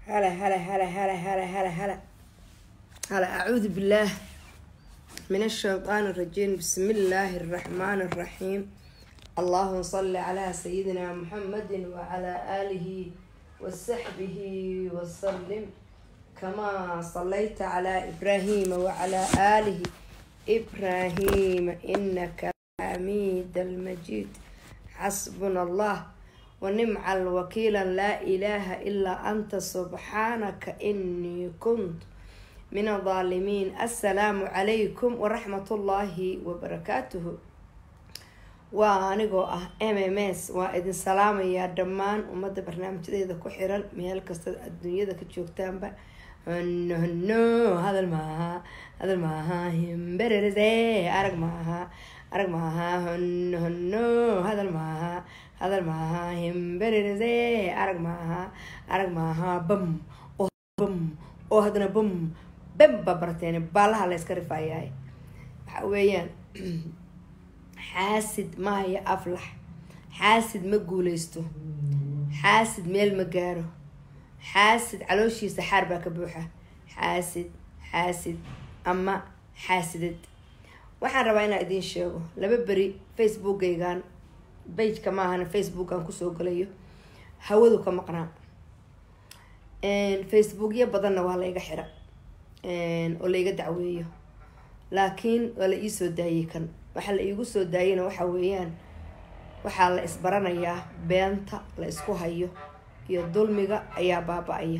هلا هلا هلا هلا هلا هلا هلا هلا أعوذ بالله من الشيطان الرجيم بسم الله الرحمن الرحيم اللهم صل على سيدنا محمد وعلى آله وصحبه وسلم كما صليت على إبراهيم وعلى آله إبراهيم إنك حميد المجيد حسبنا الله ونمع الوكيل لا إله إلا أنت سبحانك إني كنت من الظالمين السلام عليكم ورحمة الله وبركاته waa anigoo ah m m s waa idin salaamayaa dhammaan ummadda barnaamijyadeeda ku xiran meel kasta adduunyada ka joogtaanba hono hono hadal maaha hadal maaha himbererese arag maaha arag maaha hono hono hadal maaha hadal maaha himbererese arag maaha arag maaha bam oo bam oo haddana bam bam baa barteen baalaha la yska rifayaay waxa weeyaan xaasid mahaya aflax xaasid ma guuleysto xaasid meel ma gaaro xaasid calooshiisa xaar baa ka buuxa xaasid xaasid ama xaasidad waxaan rabaa inaan idiin sheego laba beri facebookaygan bageka maahana facebookan kusoo galayo hawadu ka maqnaa facebookyo badanna waa layga xira oo layga dacweeyo laakiin waa la iisoo daayay kan waxaa la iigu soo daayana waxa weeyaan waxaa la isbaranayaa beenta la isku hayo iyo dulmiga ayaa baaba-aya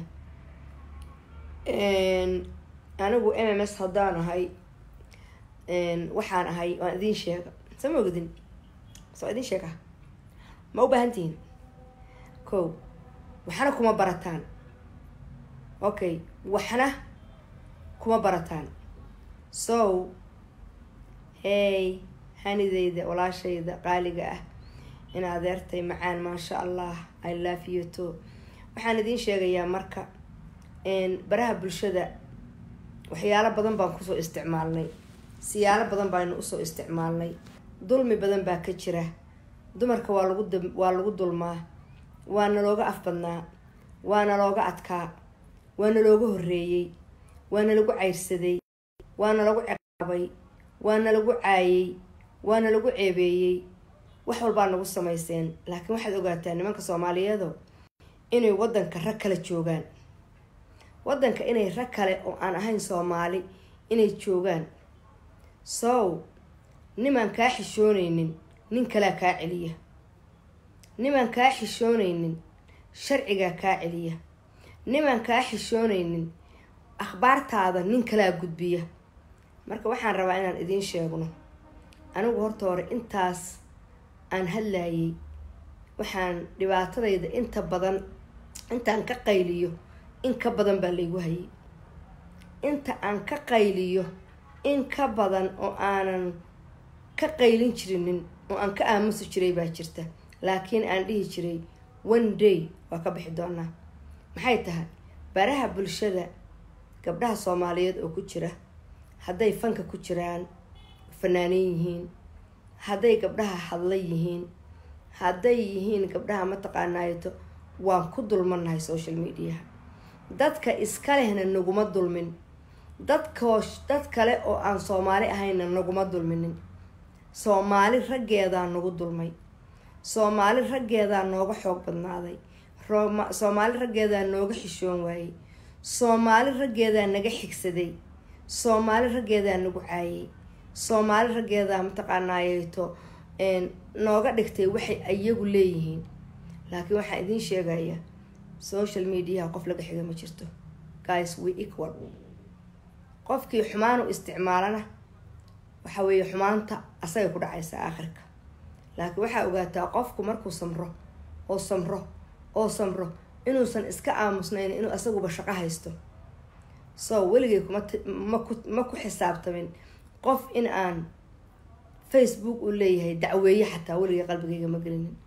anigu m m s haddaan ahay waxaan ahay waan idiin sheega soo ma ogdin soo idiin sheega ma u baahantihiin ko waxna kuma barataan okay waxna kuma barataan so hey hanideyda walaashayda qaaliga ah in adeertay macaan maasha allah i love you too waxaan idiin sheegayaa marka baraha bulshada waxyaalo badan baan kusoo isticmaalnay siyaalo badan baanu usoo isticmaalnay dulmi badan baa ka jira dumarka waa lagu waa lagu dulmaa waana looga afbadnaa waana looga adkaa waana looga horreeyey waana lagu cayrsaday waana lagu ciqaabay waana lagu caayay waana lagu ceebeeyey wax walbaa nagu samayseen laakiin waxaad ogaataa nimanka soomaaliyeedo inay wadanka rag kale joogaan wadanka inay rag kale oo aan ahayn soomaali inay joogaan sow nimaan kaa xishoonaynin nin kalea kaa celiya nimaan kaa xishoonaynin sharcigaa kaa celiya nimaan kaa xishoonaynin akhbaartaada nin kalaa gudbiya marka waxaan rabaa inaan idiin sheegno anigu horta hore intaas aan hadlayay waxaan dhibaatadayda inta badan intaan ka qayliyo in ka badan baa laygu hayay inta aan ka qayliyo in ka badan oo aanan ka qaylin jirinin oo aan ka aamusi jiray baa jirta laakiin aan dhihi jiray one day waa ka bixi doonaa maxay tahay baraha bulshada gabdhaha soomaaliyeed oo ku jira hadday fanka ku jiraan fanaanin yihiin hadday gabdhaha hadla yihiin hadday yihiin gabdhaha mataqaanaayato waan ku dulmannahay social mediaha dadka iska lehna naguma dulmin dadkoo dad kale oo aan soomaali ahayna naguma dulminin soomaali raggeedaa nagu dulmay soomaali raggeedaa nooga xoog badnaaday soomaali raggeedaa nooga xishoon waayey soomaali raggeedaa naga xigsaday soomaali raggeedaa nagu caayay soomaali raggeedaa mataqaanaayeeto nooga dhigtay waxay iyagu leeyihiin laakiin waxaan idiin sheegayaa social mediaha qof laga xiga ma jirto guys we equal qofkii xumaan u isticmaalana waxa weeye xumaanta asagay ku dhacaysaa aakhirka laakiin waxaa ogaataa qofku markuu samro oo samro oo samro inuusan iska aamusnayn inuu asaguba shaqo haysto so weligay kuma ku xisaabtamin qof in aan facebook u leeyahay dacweeye xataa weligay qalbigayga ma gelinin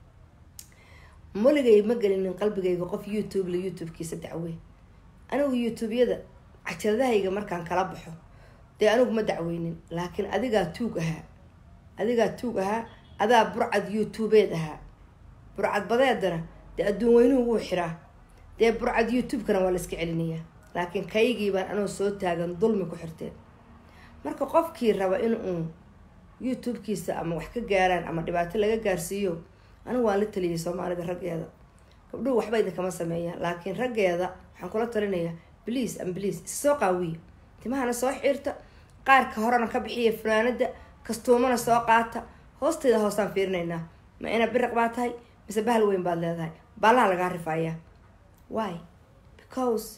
weligay ma gelinin qalbigayga qof youtube la youtube-kiisa dacwey anigu youtube-yada cajaladahayga markaan kala baxo dee anigu ma dacweynin laakiin adigaa tuug ahaa adigaa tuug ahaa adaa burcad youtubeed ahaa burcad badeedana dee adduun weynuhu wuu xiraa dee burcad youtube-kana waa la iska celinayaa laakiin kaygii baan anoo soo taagan dulmi ku xirteen marka qofkii raba in uu youtube-kiisa ama wax ka gaaraan ama dhibaato laga gaarsiiyo anigu waan la taliyay soomaalida raggeeda gabdhuhu waxba idinkama sameeyaan laakiin raggeeda waxaan kula talinayaa bliase am bliase is soo qaawiya timahana soo xiirta qaarka horena ka bixiya fanaanada kastuumana soo qaata hoosteeda hoosaan fiirinaynaa ma ina biriq baa tahay mise bahal weyn baad leedahay baalaha lagaa rifaaya why because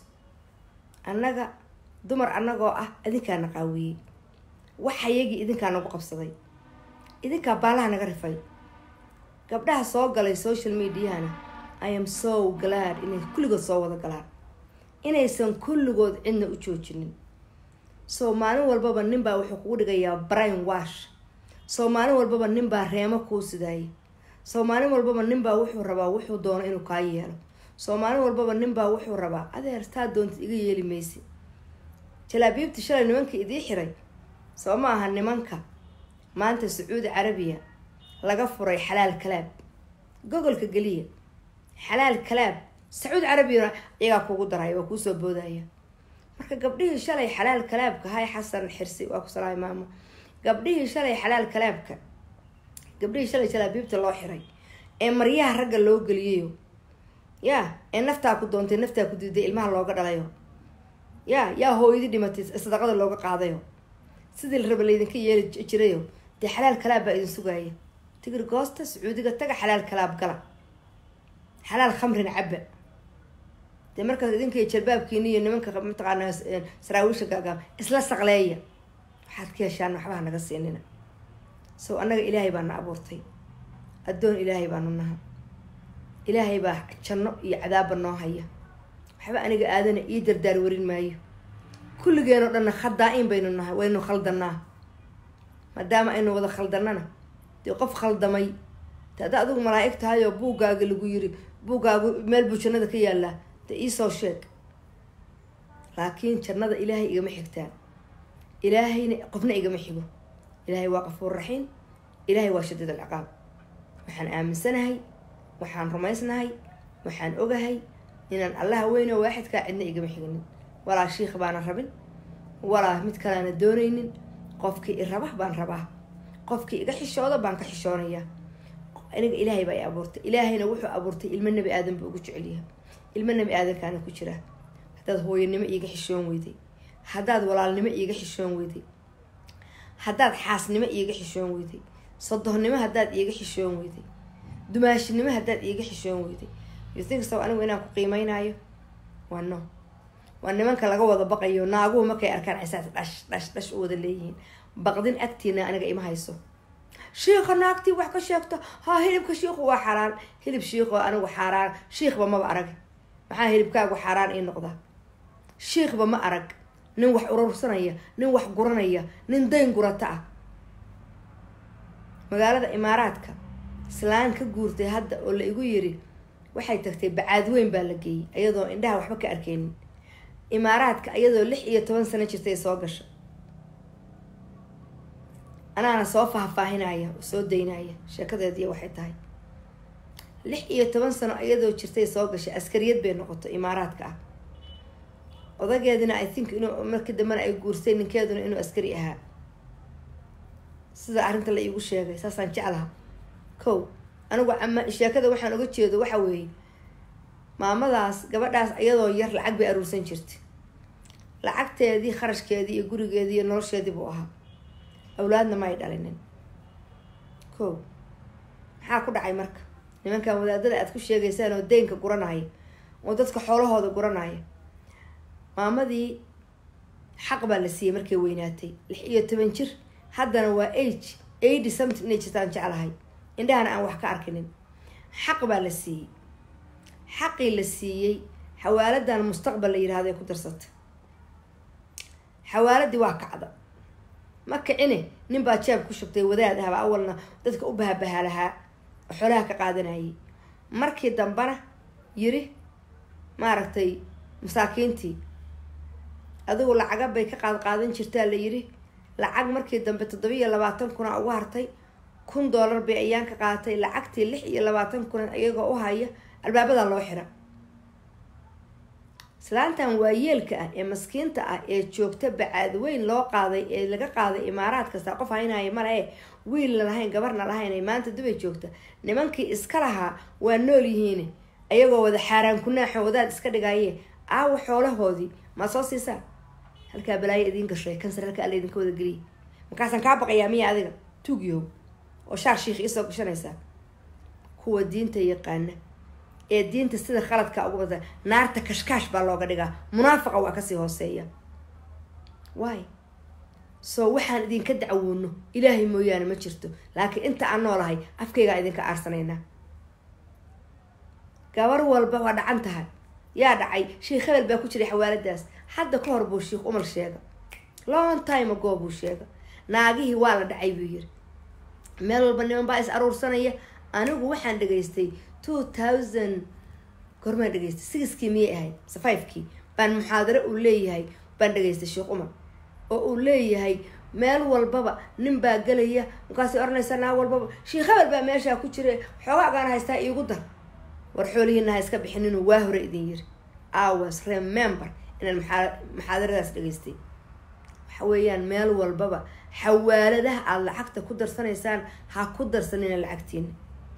annaga dumar annagoo ah idinkaana qaawiyey waxayagii idinkaa nagu qabsaday idinkaa baalaha naga rifay gabdhaha soo galay social mediahana i am so glad inay kulligood soo wada galaan inaysan kulligood cidna u joojinin soo maalin walbaba ninbaa wuxuu kugu dhigayaa brain wash soo maalin walbaba ninbaa reemo kuu sidaayay soo maalin walbaba ninbaa wuxuu rabaa wuxuu doono inuu kaa yeelo soo maalin walbaba ninbaa wuxuu rabaa adeer taa doontid iga yeeli maysi jalaabiibti shalay nimanka idii xiray soo ma aha nimanka maanta sacuudi carabiya laga furay xalaal kalaab gogolka geliya xalaal kalaab sacuudi carabiyana iyagaa kugu daraya waa kuusoo boodaya marka gabdhihii shalay xalaal kalaabka hay xasan xirsi waa ku salaamay maamo gabdhihii shalay xalaal kalaabka gabdhihii shalay jalaabiibta loo xiray ee maryaha ragga loo geliyayo ya ee naftaa ku doontay naftaa ku diiday ilmaha looga dhalayo ya yaa hooyadii dhimatay sadaqada looga qaadayo sidii la raba laydinka yeeli jirayo dee xalaal kalaab baa idin sugaaya tigir goosta sacuudiga taga xalaal kalaab gala xalaal khamrina caba dee markaas idinka jalbaabkiini iyo nimanka mataqaanaa saraawiisha gaagaab isla saqleeya waxaad ka heshaan waxbaha naga siinina sow annaga ilaahay baa na abuurtay addoon ilaahay baanu naha ilaahay baa janno iyo cadaabba noo haya waxba aniga aadana ii dardaar warin maayo kulligeenoo dhanna khadaa-in baynu nahay waynu khaldanaa maadaama aynu wada khaldannana dee qof khaldamay de hadda adigu malaa'ig tahay oo buuggaaga lagu yiri buuggaagu meel buu jannada ka yaallaa dee iisoo sheeg laakiin jannada ilaahay igama xigtaan ilaahayna qofna igama xigo ilaahay waa qafuur raxiim ilaahay waa shadiid alciqaab waxaan aaminsanahay waxaan rumaysnahay waxaan ogahay inaan allaha weyn oo waaxidkaa cidna igama xiginin walaa shiikh baana rabin walaa mid kaleana doonaynin qofkii i raba baan rabaa qofkii iga xishooda baan ka xishoonayaa aniga ilaahay baa i abuurtay ilaahayna wuxuu abuurtay ilmo nebi aadan buu ugu jecelyahay ilmo nebi aadankaana ku jira haddaad hooyanimo iiga xishoon weyday haddaad walaalnimo iiga xishoon weyday haddaad xaasnimo iiga xishoon weyday sodohnimo haddaad iiga xishoon weyday dumaashinimo haddaad iiga xishoon weyday yusinkastow anigu inaan ku qiimeynayo waa no waa nimanka laga wada baqayo naaguhu markay arkaan cisaas dhash dhash dhash u wada leeyihiin baqdin agtiina aniga ima hayso shiika naagtii wax ka sheegto ha hilibka shiiku waa xaaraan hilib shiiko anigu xaaraan shiikhba maba arag maxaa hilibkaagu xaaraan ii noqda shiikhba ma arag nin wax urursanaya nin wax guranaya nin dayn gurata ah magaalada imaaraadka islaan ka guurtay hadda oo la igu yiri waxay tagtay bacaad weyn baa la geeyey iyadoo indhaha waxba ka arkeynin imaaraadka iyadoo lix iyo toban sano jirtay soo gasha anaana soo faahfaahinaya oo soo daynaya sheekadeediiy waxay tahay lix iyo toban sano iyadoo jirtay soo gashay askariyad bay noqotay imaaraadka ah odageedina i think inuu markii dambena ay guursay ninkeeduna inuu askari ahaa sida arrinta la iigu sheegay saasaan jeclaha kow anigu ama sheekada waxaan uga jeedo waxa weeye maamadaas gabadhaas iyadoo yar lacag bay aruursan jirtay lacagteedii kharashkeedii iyo gurigeedii iyo nolosheedii buu ahaa awlaadna ma ay dhalinin kow maxaa ku dhacay marka nimankan wadaadada aad ku sheegaysaan oo deynka guranaya oo dadka xoolahooda guranaya maamadii xaq baa la siiyey markay weynaatay lix iyo toban jir haddana waa age eighty something inay jirtaan jeclahay indhahana aan wax ka arkinin xaq baa la siiyey xaqii la siiyey xawaaladan mustaqbal la yirahdo ay ku darsatay xawaaladii waa kacda ma kicine nin baa jeeb ku shubtay wadaad ahba awalna dadka u bahabaha lahaa oo xoolaha ka qaadanayay markii dambena yiri maaragtay masaakiintii adigu lacaga bay ka qaad qaadan jirtaa la yiri lacag markii dambe toddobiiyo labaatan kuna ugu hartay kun dollar bay ayaan ka qaadatay lacagtii lix iyo labaatan kunan iyagoo u haya albaabadan loo xira islaantan waayeelka ah ee maskiinta ah ee joogta bacaad weyn loo qaaday ee laga qaaday imaaraad kasta qof haynaya male e wiilna lahayn gabarna lahayn ay maanta dubay joogta nimankii iska lahaa waa nool yihiin ayagoo wada xaaraan kunaaxo wadaad iska dhigaaye aawa xoolahoodii maa soo siisaa halkaa balaayo idiin gashay kansar halka alla idinka wada geliya markaasaan kaa baqayaa miya adiga tuugyow oo shaar shiikh iisoo gashanaysaa kuwa diinta yaqaana ee diinta sida khaladka ugu bada naarta kashkaash baa looga dhigaa munaafaqa waa kasii hooseeya waay soo waxaan idinka dacwoono ilaahay mooyaane ma jirto laakiin inta aan noolahay afkaygaa idinka aarsanaynaa gabar walba waa dhacan tahay yaa dhacay sheikh hebel baa ku jiray xawaaladaas hadda ka hor buu sheikh umal sheega long time ago buu sheega naagihii waa la dhacay buu yiri meel walba niman baa is aruursanaya anigu waxaan dhegaystay two thousand gormaan dhegaystay sixkii miyay ahayd mise fivekii baan muxaadaro uu leeyahay baan dhegaystay sheekh umar oo uu leeyahay meel walbaba nin baa gelaya markaasay oranaysaa naa walbaba sheikh hebel baa meeshaa ku jira xoogaagaan haystaa iigu dar war xoolihiina ha iska bixin inuu waa hore idin yiri awas remember inaan maxaa maxaadaradaas dhegaystay waxa weeyaan meel walbaba xawaaladaha aada lacagta ku darsanaysaan ha ku darsanina lacagtiina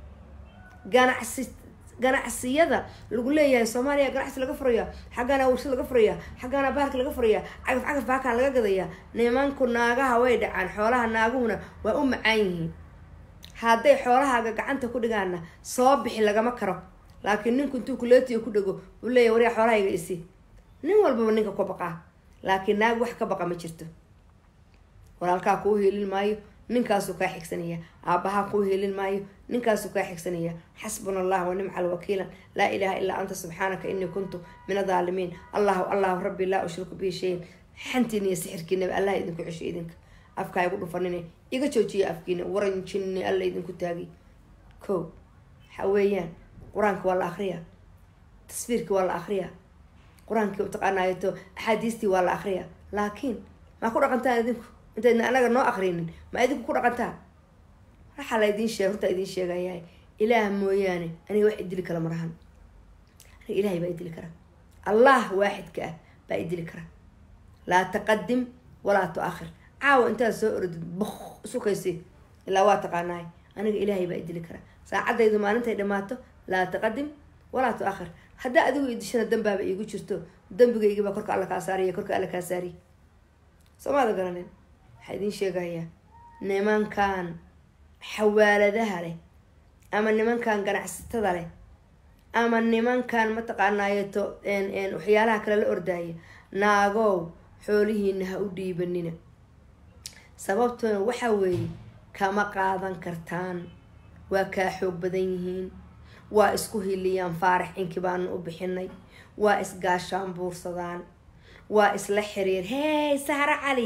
ganacsi ganacsiyada lagu leeyahay soomaaliya ganacsi laga furaya xaggaana warshad laga furaya xaggaana baarka laga furaya cagaf cagaf baakaan laga gadaya nimanku naagaha way dhacaan xoolaha naaguhuna waa u macaan yihiin hadday xoolahaaga gacanta ku dhigaana soo bixi lagama karo laakiin ninku intuu kuleetiyo ku dhego uu leeyahy waryaa xoolahayga isi nin walbaba ninka ku baqaa laakiin naag wax ka baqa ma jirto walaalkaa kuu hiilin maayo ninkaasuu kaa xigsanaya aabahaa kuu hiilin maayo ninkaasuu kaa xigsanaya xasbuna allah wa nimca alwakiila laa ilaha illaa anta subxaanaka inii kuntu min adaalimiin allahu allahu rabbi laa ushriku bihi shayin xantiina iyo sixirkiinaba allah idinku cesho idinka afkaa igu dhufanine iga joojiya afkiina waranjinni alla idinku taagay ko waxa weeyaan qur-aanka waa la akriyaa tasfiirkii waa la akriyaa qur-aankii mataqaanaayato axaadiistii waa la akriyaa laakiin maa ku dhaqantaan idinku intaydna anaga noo akrinin ma idinku ku dhaqantaan waxaa la idiin sheeg hortaa idiin sheegayahay ilaah mooyaane aniga wax idili kala marahan aniga ilahay baa idili kara allah waaxidka ah baa idili kara laa taqadim walaa tu-akhir caawa intaad soo orodid bok isukaysi ilaa waa taqaanaay aniga ilaahay baa idili kara saacadaydu maalintay dhamaato laa taqadim walaa tu-akhir haddaa adigu idishana dambaaba iigu jirto dambigaygibaa korka alla kaa saariya korka alla kaa saariya soomaada garanin waxaa idiin sheegayaa nimankan xawaaladaha leh ama nimankan ganacsatada leh ama nimankan mataqaanaayeto waxyaalaha kale la ordaaya naagow xoolihiina ha u dhiibanina sababtuna waxa weeye kama qaadan kartaan waa kaa xoog badan yihiin waa isku hiliyaan faarax inkii baanu u bixinay waa isgaashaan buursadaan waa isla xiriir hey sahra cali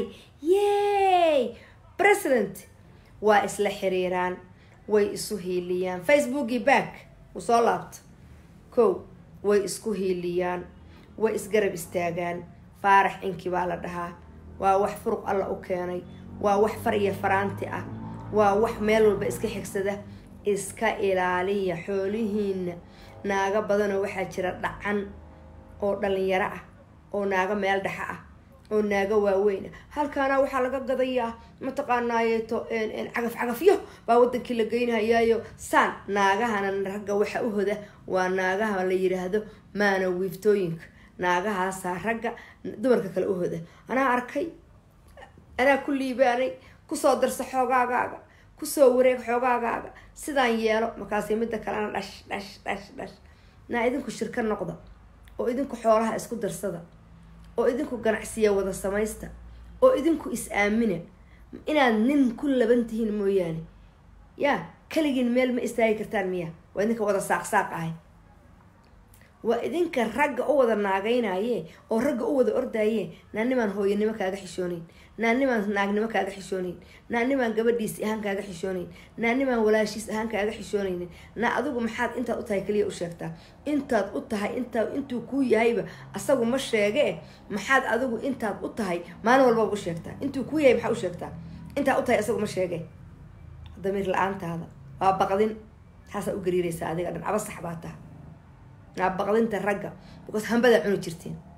yey president waa isla xiriiraan way isu hiiliyaan facebookii back uu soo laabto kow way isku hiiliyaan way isgarab istaagaan faarax inkii baa la dhahaa waa wax furuq alla u keenay waa wax far iyo faraanti ah waa wax meel walba iska xigsada iska ilaaliya xoolihiina naago badanoo waxaa jira dhacan oo dhalinyaro ah oo naago meel dhexa ah oo naago waaweyn ah halkaana waxaa laga gadayaa mataqaanaayeto cagaf cagafyo baa wadankii la geynhayaayo saan naagahana ragga waxa u hoda waa naagaha la yiraahdo maana wiiftooyinka naagahaasaa ragga dumarka kale u hoda anaa arkay anaa ku liibaanay kusoo darsa xoogaagaaga kusoo wareeg xoogaagaaga sidaan yeelo markaasi midda kalena dhash dhash dhash dhash naa idinku shirka noqda oo idinku xoolaha isku darsada oo idinku ganacsiya wada samaysta oo idinku is-aamina inaad nin ku laban tihiin mooyaane yaa keligiin meel ma istaagi kartaan miya waa idinka wada saaqsaaq ahay waa idinka ragga u wada naagaynaye oo ragga u wada ordaaye naanimaan hooyanimo kaaga xishooneyn naanimaan naagnimo kaaga xishooneyn naanimaan gabadhiis ahaan kaaga xishooneyn naanimaan walaashiis ahaan kaaga xishooneynin na adigu maxaad intaad u tahay kaliya u sheegtaa intaad u tahay intaa intuu kuu yahayba asagu ma sheege maxaad adigu intaad u tahay maalin walbaba u sheegtaa intuu kuu yahay maxaa u sheegtaa intaad u tahay asagu ma sheege damiir la-aantaada waa baqdin taasaa u gariiraysaa adiga dhan aba sax baa taha naa baqdinta ragga because hambadaa cuni jirteen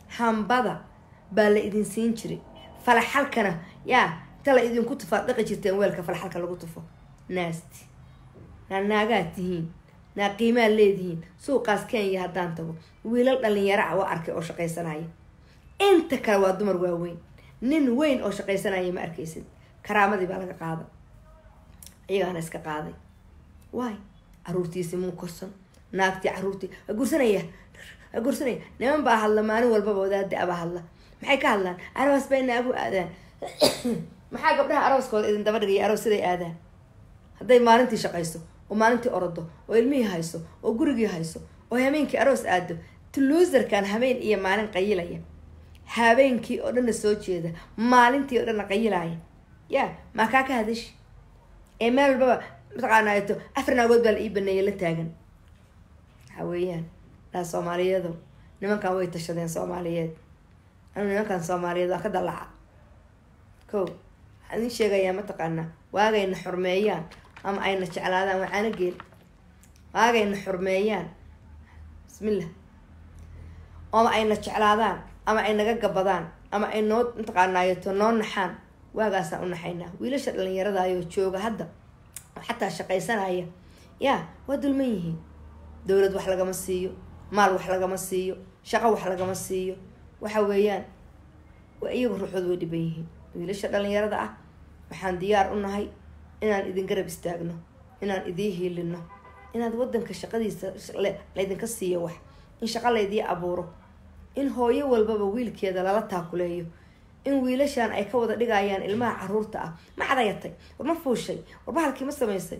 hambada baa la idin siin jiray falaxalkana yaa inta la idinku tufaad dhaqi jirteen weelka falaxalka lagu tufo naasti naa naagaad tihiin naa qiimaad leedihiin suuqaas kenya haddaan tago wiilal dhalinyaro ah waa arkay oo shaqaysanaya inta kale waa dumar waaweyn nin weyn oo shaqaysanaya ma arkaysid karaamadii baa laga qaaday iyagaana iska qaaday waay caruurtiisi muu korsan naagtii caruurtii waa gursanaya waa gursanaya niman baa hadla maalin walbaba wadaada abaa hadla maxay ka hadlaan aroos bay naagu aadaan maxaa gabdhaha arooskooda idin daba dhigaya aroos siday aadaan hadday maalintii shaqayso oo maalintii orodo oo ilmihii hayso oo gurigii hayso oo habeenkii aroos aado tuluuserkan habeen iyo maalin qayilaya habeenkii oo dhanna soo jeeda maalintii oo dhanna qayilaya ya maa kaa ka hadashi ee meel walbaba mataqaanaato afar naagood baa la ii baneeyay la taagan waxa weeyaan dhaa soomaaliyeedo nimankan way tashadeen soomaaliyeed anu nimankan soomaaliyeed waa ka dalaca ko waxaan idin sheegayaa mataqaanaa waagayna xurmeeyaan ama ayna jeclaadaan wacaana geel waagayna xurmeeyaan bismillah ama ayna jeclaadaan ama ay naga gabadaan ama ay noo mataqaanaayeto noo naxaan waagaasaan u naxaynaa wiilasha dhalinyaradaayoo jooga hadda xataa shaqaysanaya yaa waa dulman yihiin dowlad wax lagama siiyo maal wax lagama siiyo shaqo wax lagama siiyo waxa weeyaan waa iyagu ruuxood way dhiban yihiin wiilasha dhalinyarada ah waxaan diyaar u nahay inaan idin garab istaagno inaan idiin hiilino inaad wadanka shaqadiisa laydinka siiyo wax in shaqo laydii abuuro in hooyo walbaba wiilkeeda lala taakuleeyo in wiilashan ay ka wada dhigayaan ilmaha caruurta ah ma cadayatay war ma fuushay war bahalkii ma samaysay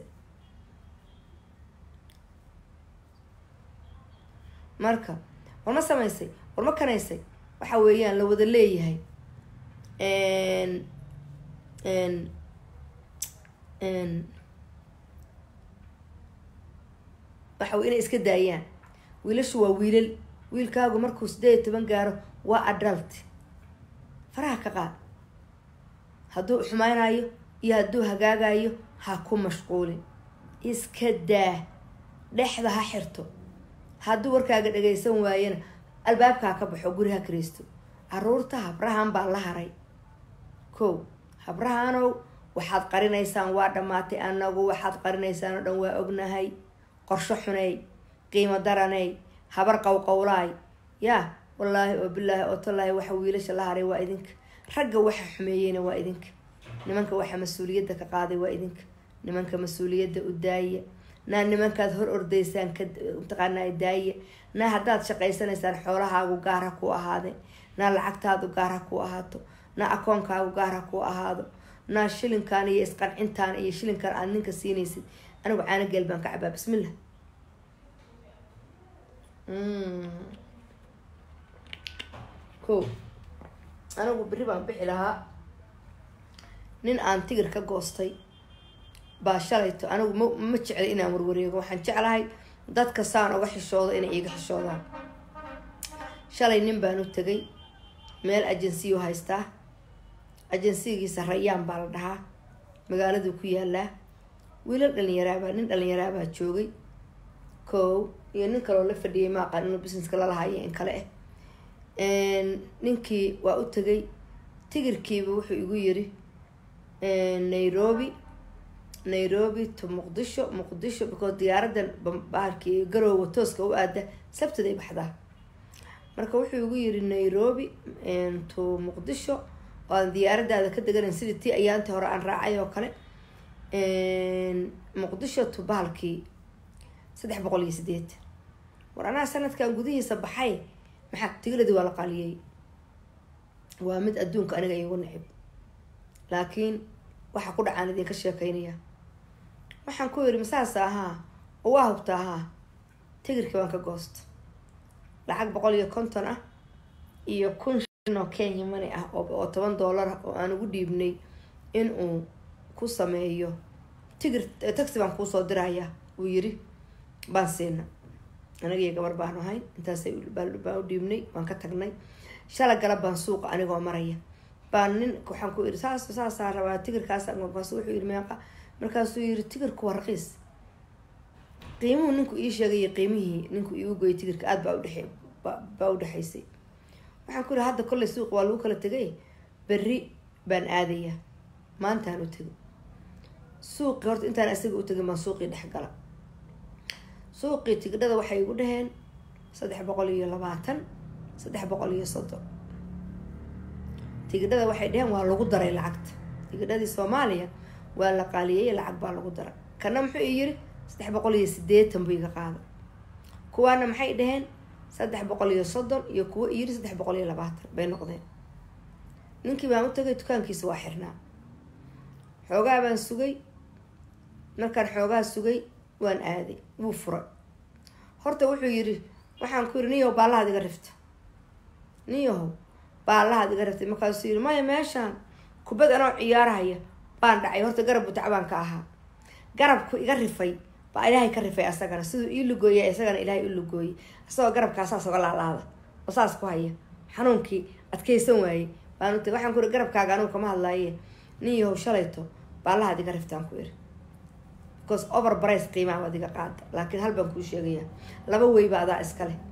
marka war ma samaysay war ma kanaysay waxa weeyaan la wada leeyahay waxa inay iska daayaan wiilashu waa wiilal wiilkaagu markuu sideed iyo toban gaaro waa adult faraha ka qaad hadduu xumaynayo iyo hadduu hagaagayo ha ku mashquulin iska daa dhexda ha xirto hadduu warkaaga dhagaysan waayana albaabkaa ka baxo guri ha kiraysto caruurta habrahan baa la haray kow habrahanow waxaad qarinaysaan waa dhammaatay anagu waxaad qarinaysaan oo dhan waa ognahay qorsho xuney qiimo daraney habar qowqowlaay yaa wallaahi oo bilaahi oo tallaahi waxa wiilasha la haray waa idinka ragga waxa xumeeyeyna waa idinka nimanka waxa mas-uuliyadda ka qaaday waa idinka nimanka mas-uuliyadda u daaya naa nimankaad hor ordaysaan ka mataqaanaa daaya naa haddaad shaqaysanaysaan xoolahaagu gaar ha ku ahaade naa lacagtaadu gaar ha ku ahaato naa akoonkaagu gaar ha ku ahaado naa shilinkan iyo isqancintaan iyo shilinkan aad ninka siinaysid anigu caano geel baan ka cabaa bismillah ko anigu berri baan bixi lahaa nin aan tigir ka goostay baa shalayto anigu ma ma jeclay inaan warwareego waxaan jeclahay dadka saan oga xishoodo inay iiga xishoodaan shalay nin baan u tegay meel ajensiyu haystaa ajensigiisa rayaan baa la dhahaa magaaladuu ku yaalaa wiilal dhalinyaraabaa nin dhalinyaraabaa joogay kow iyo nin kaloo la fadhiyay ma aqaan inuu busineska lalahayo in kale ah ninkii waa u tegay tigirkiiba wuxuu igu yiri nairobi nairobi to muqdisho muqdisho because diyaaradan bahalkii garoowa tooska u aada sabtiday baxdaa marka wuxuu igu yiri nairobi to muqdisho oo aan diyaaradaada ka deganayn sidii tii ayaantii hore aan raacay oo kale muqdisho to bahalkii saddex boqol iyo sideed war anaa sanadkan gudihiisa baxay maxaa tigiladii waa la qaaliyey waa mid adduunka aniga iigu necib laakiin waxa ku dhacaan idinka sheekeynaya waxaan ku yidhi masaasa ahaa oo waa hubta ahaa tigirkii waan ka goosta lacag boqol iyo konton ah iyo kun shin oo kenya money ah oo toban dollar ah oo aan ugu dhiibnay in uu ku sameeyo tigir taxi baan kuusoo diraya uu yiri baan siina aniga iyo gabar baanu ahayn intaasay baan u dhiibnay waan ka tagnay shala galab baan suuqa anigoo maraya baan nin waxaan ku iri saas saasaa rabaa tigirkaas markaas wuxuu yiri meeqa markaasuu yiri tigirku waa raqiis qiimuhu ninku ii sheegay qiimihii ninku iigu goyay tigirka aada baa udhexe baa udhexaysay waxaan ku yidhi hadda kolley suuq waa lagu kala tegay berri baan aadayaa maantaan u tegay suuqii horta intaan isaga u tegin baan suuqii dhex gala suuqii tigidhada waxay igu dhaheen saddex boqol iyo labaatan saddex boqol iyo soddon tigidhada waxay dhaheen waa lagu daray lacagta tigidhadii soomaaliya waa la qaaliyey lacag baa lagu daray kana muxuu i yiri saddex boqol iyo sideetan buu iga qaada kuwaana maxay dhaheen saddex boqol iyo soddon iyo kuwo iyiri saddex boqol iyo labaatan bay noqdeen ninkii baan u tagay dukaankiisa waa xirnaa xoogaa baan sugay markaan xoogaa sugay waan aaday wuu furay horta wuxuu yidhi waxaan ku yidhi niyahow baallahaad iga rifta niyahow baallahaad iga riftay markaasuu yidhi maya meeshaan kubad anoo ciyaarahaya baan dhacay horta garab butacbaan ka ahaa garabku iga rifay baa ilaahay ka rifay asagana siduu ii lugooya isagana ilaahay u lugooyey isagoo garabkaa saas oga laalaada oo saas ku haya xanuunkii adkaysan waayey baan utag waxaan ku yidhi garabkaaga anugu kama hadlaaye niyahow shalayto baallahaad iga riftaan ku yidhi because over brice qiimaha waad iga qaada laakiin hal baan kuu sheegaya laba weyba adaa iska leh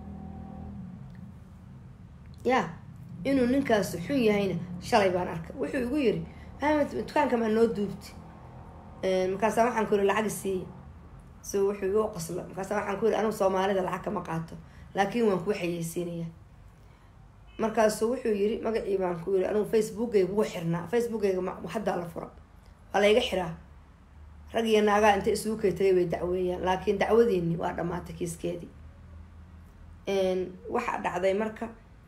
ya inuu ninkaas xun yahayna shalay baan arkay wuxuu igu yiri maxamed dukaanka maa noo duubti markaasa waxaan ku yiri lacag siiya si wuxuu igu qosla markaasa waxaan ku yiri anugu soomaalida lacag kama qaato laakiin waan kuu xayeysiinaya markaasu wuxuu yiri magacii baan ku yiri anugu facebookayga wuu xirnaa facebookayga haddaa la fura waa layga xiraa rag iyo naagaa inta isugu kay tagay bay dacweeyaan laakiin dacwadiini waa dhamaatay kiiskeedii waxaa dhacday marka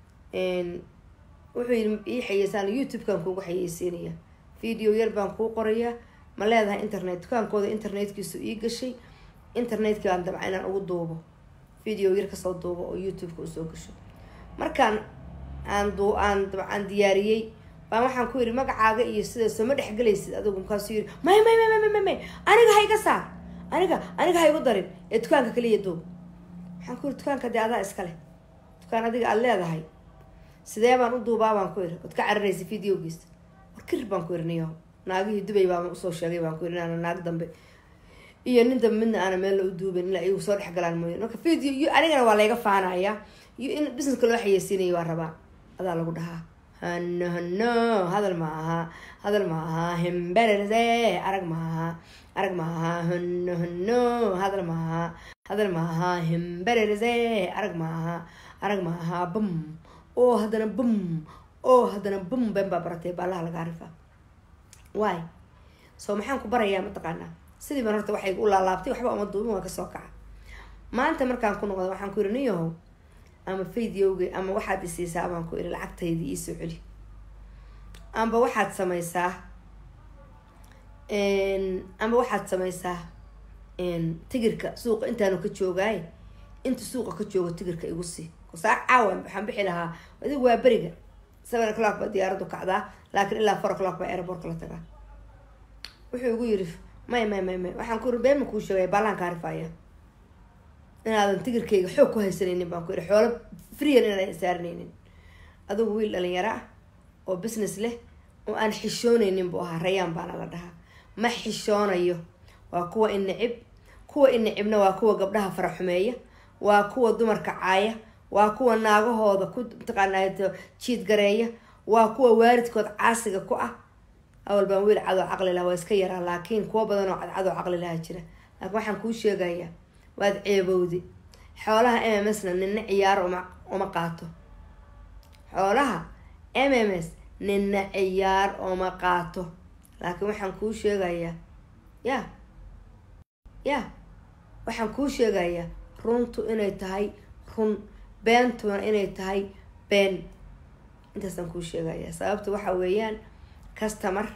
wuxuu yii ii xayeysaan youtube-kan kuugu xayeysiinaya video yar baan kuu qorayaa ma leedahay internet dukaankooda internetkiisu ii gashay internetkii baan dabca inaan ugu duubo video yar kasoo duubo oo youtube-ka usoo gasho markaan aan du aan dabcaan diyaariyey baan waxaan ku yidhi magacaaga iyo sidaasoo ma dhexgelaysid adigu markaasuu yidhi may may may may may may aniga ha iga saar aniga aniga ha igu darin ee dukaanka kaliya duub waxaan ku yidhi dukaanka dee adaa iska leh dukaan adiga aada leedahay sidee baan u duubaa baan ku yidhi waad ka cararaysa videogiisa warkir baan ku yidhi niyo naagihii dubay baan usoo sheegay baan ku yidhi inaana naag dambe iyo nin dambe midna aana meel la u duubin ilaa iyagu soo dhex galaan mooya marka video anigana waa layga faanaya iyo in businesska loo xayeysiinayo waa rabaa adaa lagu dhahaa hano hano hadal ma aha hadal ma aha himbererse arag ma aha arag ma aha hano hano hadal ma aha hadal ma aha himbererse arag ma aha arag ma aha bum oo haddana bum oo haddana bum been baa baratay baalaha laga arifa waay soo maxaan ku barayaa mataqaanaa sidii baan horta waxay u laalaabtay waxba uma duubin waa kasoo kaca maanta markaan ku noqda waxaan ku yidhi niyahow ama videoga ama waxaad isiisaa baan ku iri lacagtaydii iisoo celi amba waxaad samaysaa amba waxaad samaysaa tigirka suuqa intaanu ka joogaay inta suuqa ka joogo tigirka igu sii saa caawa waxaan bixi lahaa adigu waa beriga seven o'clock baa diyaaraddu kacdaa laakiin ilaa four o'clock baa airbortka la tagaa wuxuu igu yiri may may may may waxaan ku iri been ma kuu sheegaya baalaan kaa rifaya inaadan tigirkayga xoog ku haysanaynin baan ku yidhi xoolo freean inaadan saaranaynin adugu wiil dhalinyaro ah oo business leh oo aan xishoonaynin buu ahaa rayaan baana la dhahaa ma xishoonayo waa kuwa innicib kuwa innicibna waa kuwa gabdhaha faraxumeeya waa kuwa dumarka caaya waa kuwa naagahooda ku mataqaanaa jiid gareeya waa kuwa waalidkood caasiga ku ah awal baan wiil cadoo caqli laha waa iska yaraa laakiin kuwa badan oo cadcadoo caqli laha jira laakiin waxaan kuu sheegayaa waad ceebowdi xoolaha m m s na nina ciyaar uma uma qaato xoolaha m m s nina ciyaar uma qaato laakiin waxaan kuu sheegayaa ya ya waxaan kuu sheegayaa runtu inay tahay run beentuna inay tahay been intaasaan kuu sheegayaa sababta waxa weeyaan customer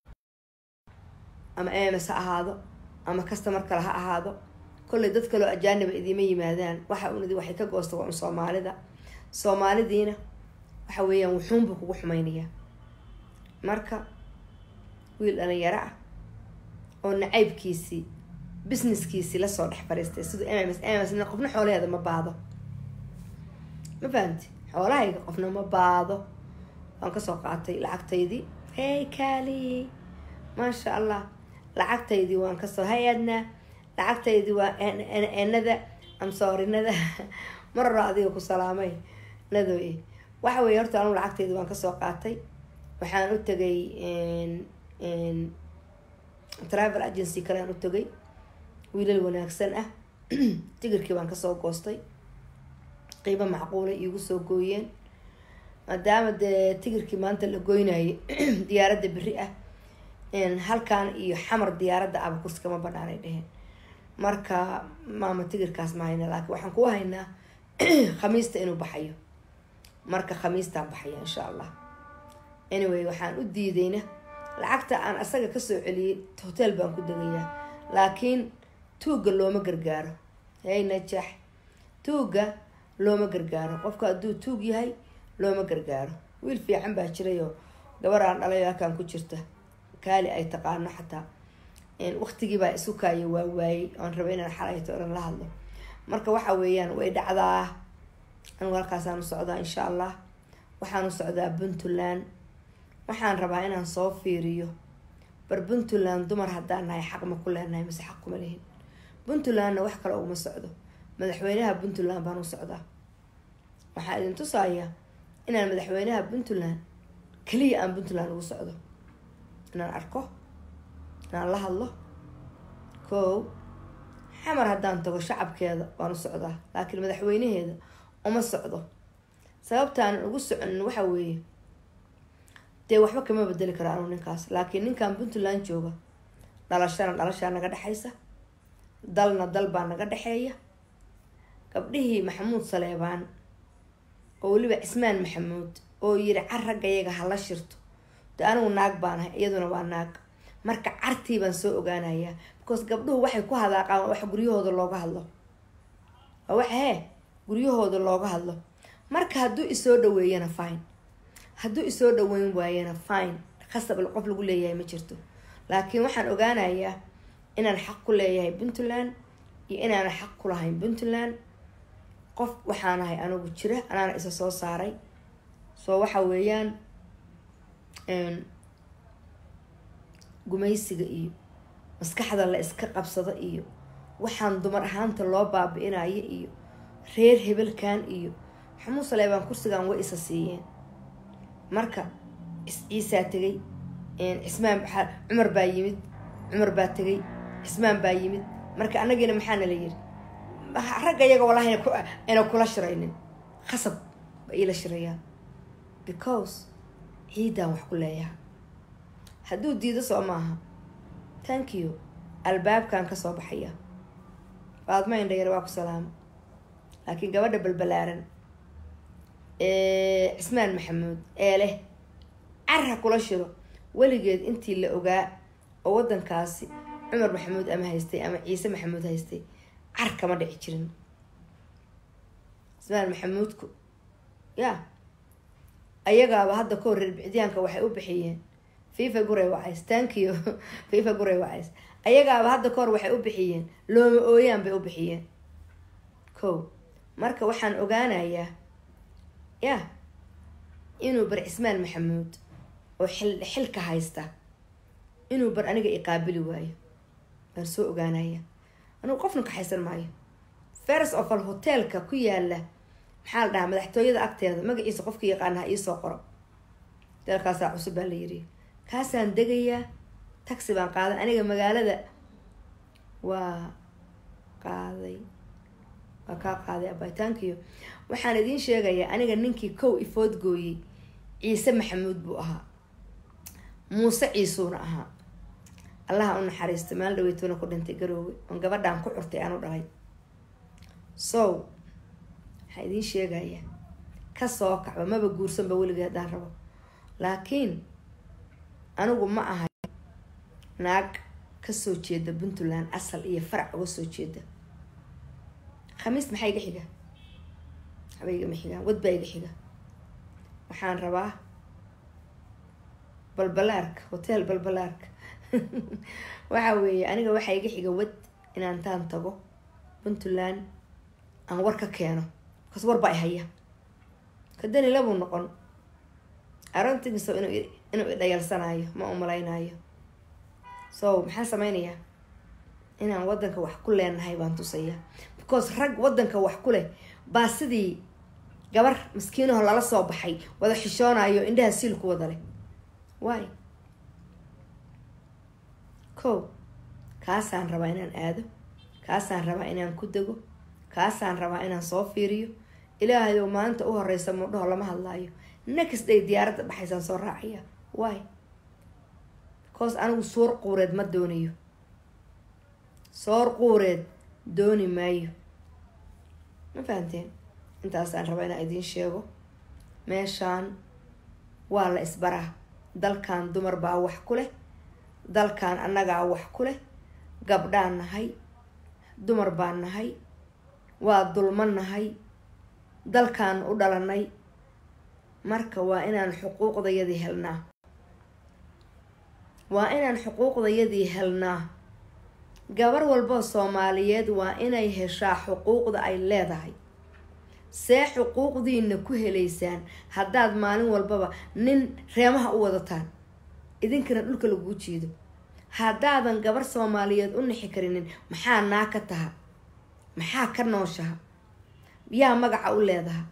ama m m s ha ahaado ama customer kale ha ahaado kolley dad kaloo ajaaniba idiima yimaadaan waxa unadi waxay ka goosta waa un soomaalida soomaalidiina waxa weeyaan wuxuunbuu kugu xumaynayaa marka wiil dhalinyaro ah oo nacaybkiisii businesskiisii lasoo dhex fariistay siduu m m s m m s nin qofna xoolaheeda ma baado ma fahamti xoolahayga qofna ma baado waan kasoo qaatay lacagtaydii hey kali maasha allah lacagtaydii waan kasoo hay-adnaa lacagtaydii waa enada amsoorinada mar hore adiga ku salaamay nadoy waxa weeye horta anugu lacagteyda waan kasoo qaatay waxaan u tegay travel agency kalean u tegay wiilal wanaagsan ah tigirkii baan kasoo goostay qiimo macquulay iigu soo gooyeen maadaama dee tigirkii maanta la goynayay diyaaradda beri ah halkan iyo xamar diyaaradda aba kursi kama banaanay dheheen marka maama tigirkaas ma hayna laakiin waxaan ku haynaa khamiista inuu baxayo marka khamiistaan baxaya insha allah anyway waxaan u diidayna lacagta aan asaga kasoo celiyay hotel baan ku degayaa laakiin tuugga looma gargaaro hey najax tuugga looma gargaaro qofka hadduu tuug yahay looma gargaaro wiil fiican baa jirayoo gabar aan dhalay halkan ku jirta kaali ay taqaano xataa waqtigiibaa isu kaaya waa waayey oon raba inaan xalayto oran la hadlo marka waxa weeyaan way dhacdaa anigu halkaasaan u socdaa insha allah waxaan u socdaa puntland waxaan rabaa inaan soo fiiriyo bar puntland dumar haddaan nahay xaq ma ku leenahay mise xaq kuma lihin puntlandna wax kale uguma socdo madaxweynaha puntland baan u socdaa waxaa idin tusaaya inaan madaxweynaha puntland keliya aan puntland ugu socdo inaan arko inaan la hadlo kow xamar haddaan tago shacabkeeda waan u socdaa laakiin madaxweynaheeda uma socdo sababtaanan ugu soconin waxa weeye dee waxba kama bedeli karo anu ninkaas laakiin ninkan puntland jooga dhalashana dhalashaa naga dhexaysa dalna dal baa naga dhexeeya gabdhihii maxamuud saleebaan oo weliba cismaan maxamuud oo yiri car ragga yaga hala shirto de anigu naag baanahay iyaduna waa naag marka cartii baan soo ogaanayaa because gabdhuhu waxay ku hadaaqaan waa wax guryahooda looga hadlo waa wax hee guryahooda looga hadlo marka hadduu isoo dhaweeyana fine hadduu isoo dhaweyn waayana fine khasab qof lagu leeyahay ma jirto laakiin waxaan ogaanayaa inaan xaq ku leeyahay puntland iyo inaana xaq ku lahayn puntland qof waxaanahay anigu jira anaana isa soo saaray soo waxa weeyaan gumaysiga iyo maskaxda la iska qabsado iyo waxaan dumar ahaanta loo baabi-inayo iyo reer hebelkan iyo maxamuud saleebaan kursigan way isa siiyeen marka ciisaa tegay cismaan cumar baa yimid cumar baa tegay cismaan baa yimid marka anagiina maxaana la yiri ragga iyaga walahi ayna kula shiraynin khasab ba iila shirayaa because ciidan wax ku leeyaha hadduu diido soo maaha thank you albaabkan kasoo baxaya baadma indhayar waa ku salaamo laakiin gabadha balbalaaran cismaan maxamuud ee leh carha kula shiro weligeed intii la ogaa oo wadankaasi cumar maxamuud ama haystay ama ciise maxamuud haystay car kama dhici jirin cismaan maxamuudku ya ayagaaba hadda ka hor reer bicdiyaanka waxay u bixiyeen fifa guray wacays tankiyo fifa guray wacays ayagaaba hadda ka hor waxay u bixiyeen looma ooyaan bay u bixiyeen ko marka waxaan ogaanayaa ya inuu bar cismaan maxamuud oo xil xilka haysta inuu bar aniga iqaabili waayo baan soo ogaanaya anigu qofna kaxaysan maayo fers of al hotelka ku yaala maxaa la dhahaa madaxtooyada agteeda magaciisa qofka yaqaana ha iisoo qoro hoteelkaasaa cusub baa la yiri kaasaan degayaa taxi baan qaaday aniga magaalada waa qaaday waa kaa qaaday abitaankiyo waxaan idiin sheegayaa aniga ninkii kow ifood gooyey ciise maxamuud buu ahaa muuse ciisuuna ahaa allaha u naxariista maal dhaweytoona ku dhintay garoowe oon gabadhaan ku curtay aanu dhalay so waxaa idiin sheegaya kasoo kacba maba guursanba weligii haddaan rabo laakiin anigu ma ahay naag kasoo jeeda puntland asal iyo farac uga soo jeeda khamiis maxaa iga xiga waxba igama xigaan wad baa iga xiga waxaan rabaa balbalaarka hotel balbalaarka waxa weeye aniga waxaa iga xiga wad inaan taan tago puntland aan war ka keeno bakaas war baa i haya kadani labuu noqon arontigiso inuu inuu idhayalsanaayo ma umalaynaayo so maxaan sameynayaa inaan wadanka wax ku leenahay baan tusaya because rag wadanka wax ku leh baa sidii gabar maskiinaho lala soo baxay wada xishoonayo indhaha siil ku wada leh waay ko kaasaan rabaa inaan aado kaasaan rabaa inaan ku dego kaasaan rabaa inaan soo fiiriyo ilaahayow maalinta u horeysa mudhaho lama hadlaayo next day diyaaradda baxaysaan soo raacaya waay because anigu soor quureed ma doonayo soor quureed dooni maayo ma fahanteen intaasaan rabaa inaan idiin sheego meeshaan waa la isbaraa dalkan dumar baa wax ku leh dalkan annagaa wax ku leh gabdhaan nahay dumar baan nahay waa dulman nahay dalkan u dhalanay marka waa inaan xuquuqdayadii helnaa waa inaan xuquuqdayadii helnaa gabar walboo soomaaliyeed waa inay heshaa xuquuqda ay leedahay see xuquuqdiina ku helaysaan haddaad maalin walbaba nin reemaha u wadataan idinkana dhulka laguu jiido haddaadan gabar soomaaliyeed u nixi karinin maxaa naa ka taha maxaa ka nooshaha yaa magaca u leedaha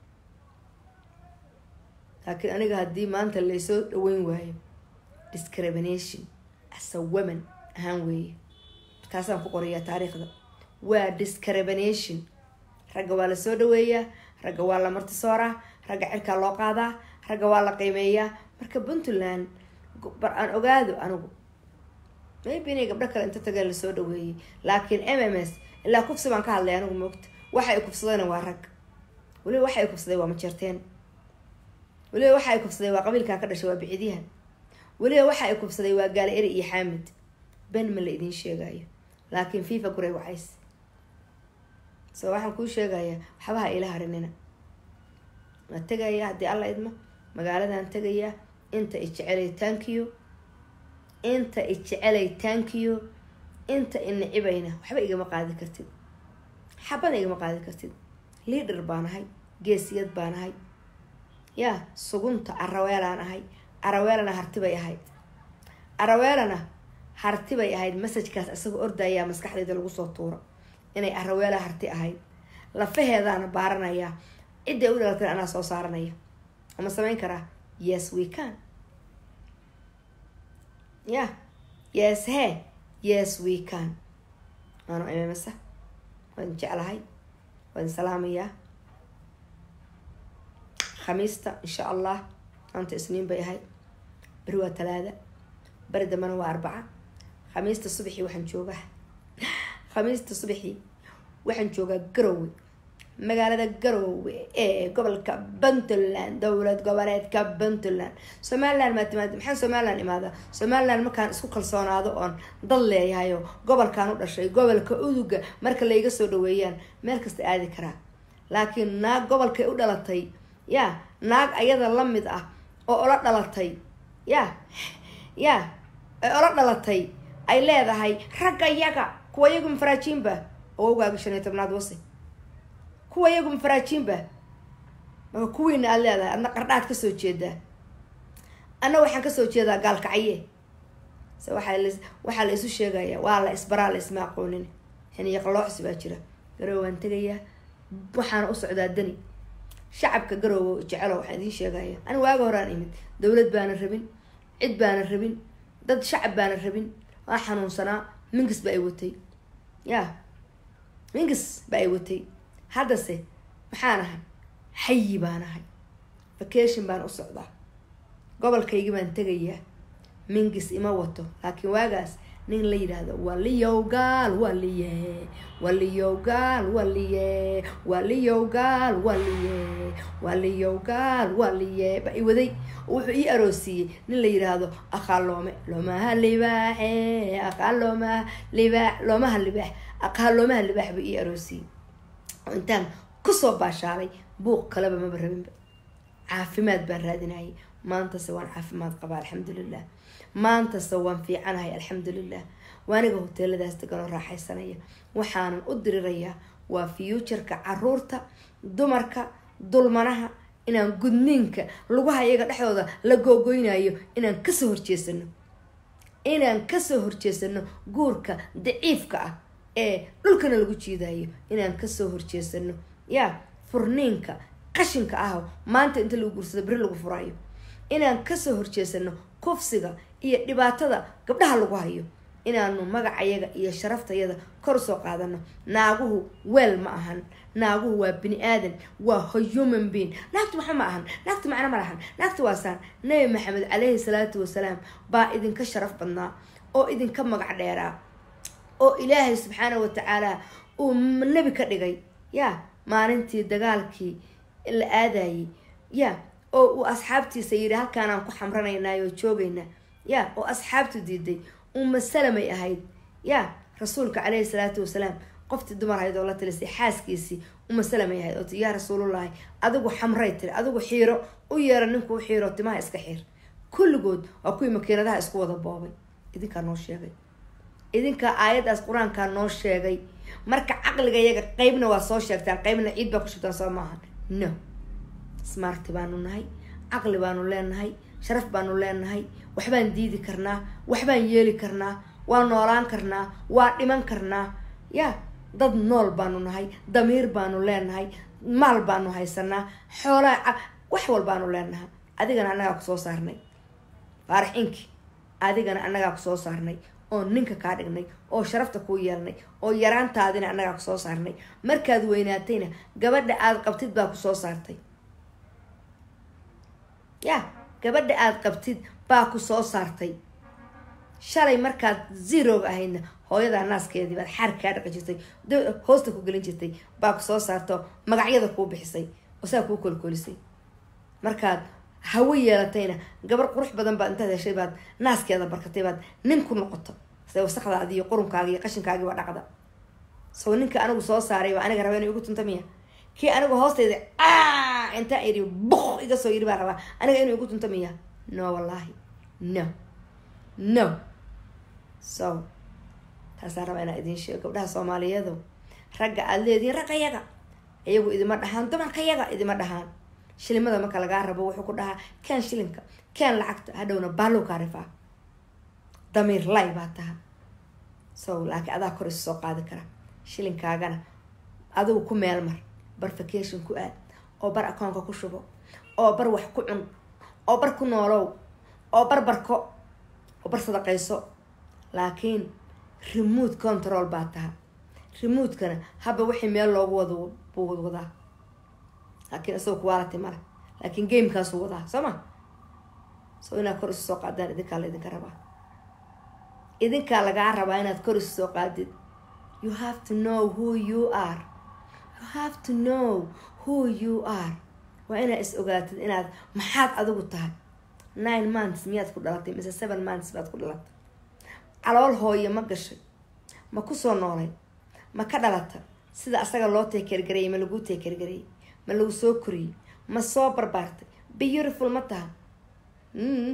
laakiin aniga haddii maanta laysoo dhaweyn waayo discrimination as a woman ahaan weeye taasaan ku qorayaa taariikhda waa discrimination ragga waa lasoo dhaweeyaa ragga waa la martisooraa ragga cirkaa loo qaadaa ragga waa la qiimeeyaa marka puntland bar aan ogaado anigu maybe inay gabdho kale inta tageen lasoo dhaweeyey laakiin m m s ilaa kufsi baan ka hadlay anigu moogta waxa ay kufsadayna waa rag weliba waxa ay kufsaday waa majeerteen weliba waxa ay kufsaday waa qabiilkan ka dhashay waa bicidyahan weliba waxa ay kufsaday waa gaali eri iyo xaamid ben ma la idiin sheegayo laakiin fifa guray wacays so waxaan kuu sheegayaa waxbaha ila harinina waa tegayaa haddii alla idmo magaaladan tegayaa inta i jecelay tankiyo inta i jecelay tankiyo inta i nicibayna waxba igama qaadi kartid xabana igama qaadi kartid liader baan ahay geesiyad baan ahay yaa sugunta araweelaan ahay araweelana hartibay ahayd araweelana hartibay ahayd masajkaas isagoo ordayaa maskaxdayda lagu soo tuuro inay araweela harti ahayd lafaheedaana baaranayaa cidday u dhalatay anaa soo saaranaya ama samayn karaa yes we can ya yes he yes we can waanu imamasa waan jeclahay waan salaamayaa khamiista insha allah maanta isniin bay ahayd beri waa talaada beri dambena waa arbaca khamiista subaxii waxaan joogaa khamiista subaxii waxaan joogaa garowe magaalada garowe ee gobolka puntland dowlad goboleedka puntland somaliland maa timaada maxaan somaliland imaadaa somaliland markaan isku kalsoonaado oon dad leeyahayo gobolkaan u dhashay gobolka uduga marka layga soo dhaweeyaan meel kasta aadi karaa laakiin naag gobolkay u dhalatay ya naag ayada la mid ah oo ola dhalatay ya ya ay ola dhalatay ay leedahay ragga yaga kuwa iyagu mafaraajiinba oo ogaaga shan iyo tobnaad wase kuwa iyagu mafaraajiinba marka kuwiina aada leedahay adna qardhaad kasoo jeedaa anna waxaan kasoo jeedaa gaalkacye se waaa waxaa la isu sheegayaa waa la isbaraa la isma aqoonin xiniyo qalooxsi baa jira garowe waan tegayaa waxaana u socdaa dani shacabka garoowe jecelo waxaan idiin sheegaya ani waaga horaan imid dowlad baana rabin cid baana rabin dad shacab baana rabin waa xanuunsanaa mingis ba ay watay ya mingis ba ay watay haddase maxaan ahay xayi baan ahay vacation baan u socdaa gobolkaygi baan tegayaa mingis ima wato laakiin waagaas nin la yidhaahdo waliyowgaal waliye waliyowgaal waliye waliyowgaal waliye waliyowgaal waliye ba i waday wuxuu ii aroosiiyey nin la yidhaahdo aqaa loome loomaha libaaxe aqaa loomaha libaax loomaha libaax aqaa loomaha libaax ba ii aroosiiyey oo intaan kusoo baashaalay buuq kaleba maba rabinba caafimaad baan raadinayay maantase waan caafimaad qabaa alxamdulilah maantase waan fiicanahay alxamdulilah waaniga hoteeladaas deganoo raaxaysanaya waxaanan u dirirayaa waa fuutureka caruurta dumarka dulmanaha inaan gudniinka lugaha iyaga dhexdooda la googoynayo inaan kasoo horjeesano inaan kasoo horjeesano guurka daciifka ah ee dhulkana lagu jiidayo inaan kasoo horjeesano yaa furniinka qashinka ah maanta inta lagu guursado beri lagu furayo inaan kasoo horjeesano kufsiga iyo dhibaatada gabdhaha lagu hayo inaanu magacayaga iyo sharaftayada kor usoo qaadano naaguhu weel ma ahan naaguhu waa bini aadan waa human being naagtu waxa ma ahan naagtu macno ma lahan naagtu waa saan nabi maxamed caleyhi salaatu wasalaam baa idinka sharaf badnaa oo idinka magac dheeraa oo ilaahay subxaana wa tacaala uu nebi ka dhigay ya maalintii dagaalkii la aadayay ya oo uu asxaabtiisa yidhi halkaanaan ku xamranaynaay oo joogaynaa ya oo asxaabtu diiday uma salamay ahayd ya rasuulka caleyhi salaatu wasalaam qoftii dumar ahayd oo la talisay xaaskiisii uma salamay ahayd oo ti yaa rasuulullahi adigu xamray tiri adigu xiiro u yeero ninku u xiiro timaha iska xiir kulligood waa kuwii makiinadaha isku wada boobay idinkaa noo sheegay idinkaa aayaddaas qur-aankaa noo sheegay marka caqliga yaga qeybna waa soo sheegtaan qeybna ciid baa ku shubtaan soo maahan no smarti baanu nahay caqli baanu leenahay sharaf baanu leenahay waxbaan diidi karnaa waxbaan yeeli karnaa waa noolaan karnaa waa dhiman karnaa ya dad nool baanu nahay damiir baanu leenahay maal baanu haysanaa xoolaa wax walbaanu leenahay adigana annagaa kusoo saarnay faarax inki adigana annagaa kusoo saarnay oo ninka kaa dhignay oo sharafta kuu yeelnay oo yaraantaadina annagaa kusoo saarnay markaad weynaatayna gabadha aada qabtid baa kusoo saartay ya gabadha aada qabtid baa ku soo saartay shalay markaad zeroga ahaydna hooyadaa naaskeedii baad xaar kaa dhaqi jirtay hoosta ku gelin jirtay baa ku soo saarto magacyada kuu bixisay oo saa kuu kolkolisay markaad hawo yeelatayna gabar qurux badan baad intaad heshay baad naaskeeda barkatay baad nin ku noqoto se wasaqdaadi iyo qurunkaaga iyo qashinkaagii waa dhaqda soo ninka anigu soo saaray baa aniga raba inay igu tunta miya kii anigu hoostayda intaa iri buk iga soo yiri baa rabaa aniga inuu igu tunta miya no wallahi no no so taasaan rabaa inaa idiin sheego gabdhaha soomaaliyeedu ragga aada leedihiin ragga yaga iyagu idima dhahaan dumarka yaga idima dhahaan shilimada marka lagaa rabo wuxuu ku dhahaa keen shilinka keen lacagta hadhowna baalow kaa rifaa damiir lay baa taha so laakiin adaa kor isu soo qaadi kara shilinkaagana adigu ku meel mar bar vacation ku aad oo bar akoonka ku shubo oo bar wax ku cun oo bar ku noolow oo bar barko oo bar sadaqayso laakiin remote control baa taha remotekana haba wixii meel loogu wado buu wadaa laakiin isagoo quality male laakiin gamekaasuu wadaa soo ma so inaad kor isu soo qaadaan idinkaa la idinka rabaa idinkaa lagaa rabaa inaad kor isu soo qaadid you have to know who you are you have to know who you are waa inaad is ogaatid inaad maxaad adigu tahay nine months miyaad ku dhalatay mise seven months baad ku dhalatay calool hooye ma gashay ma kusoo noolay ma ka dhalata sida asaga loo teekergareeyay ma laguu teekergareeyay ma lagu soo koriyey ma soo barbaartay beautiful ma taha mm.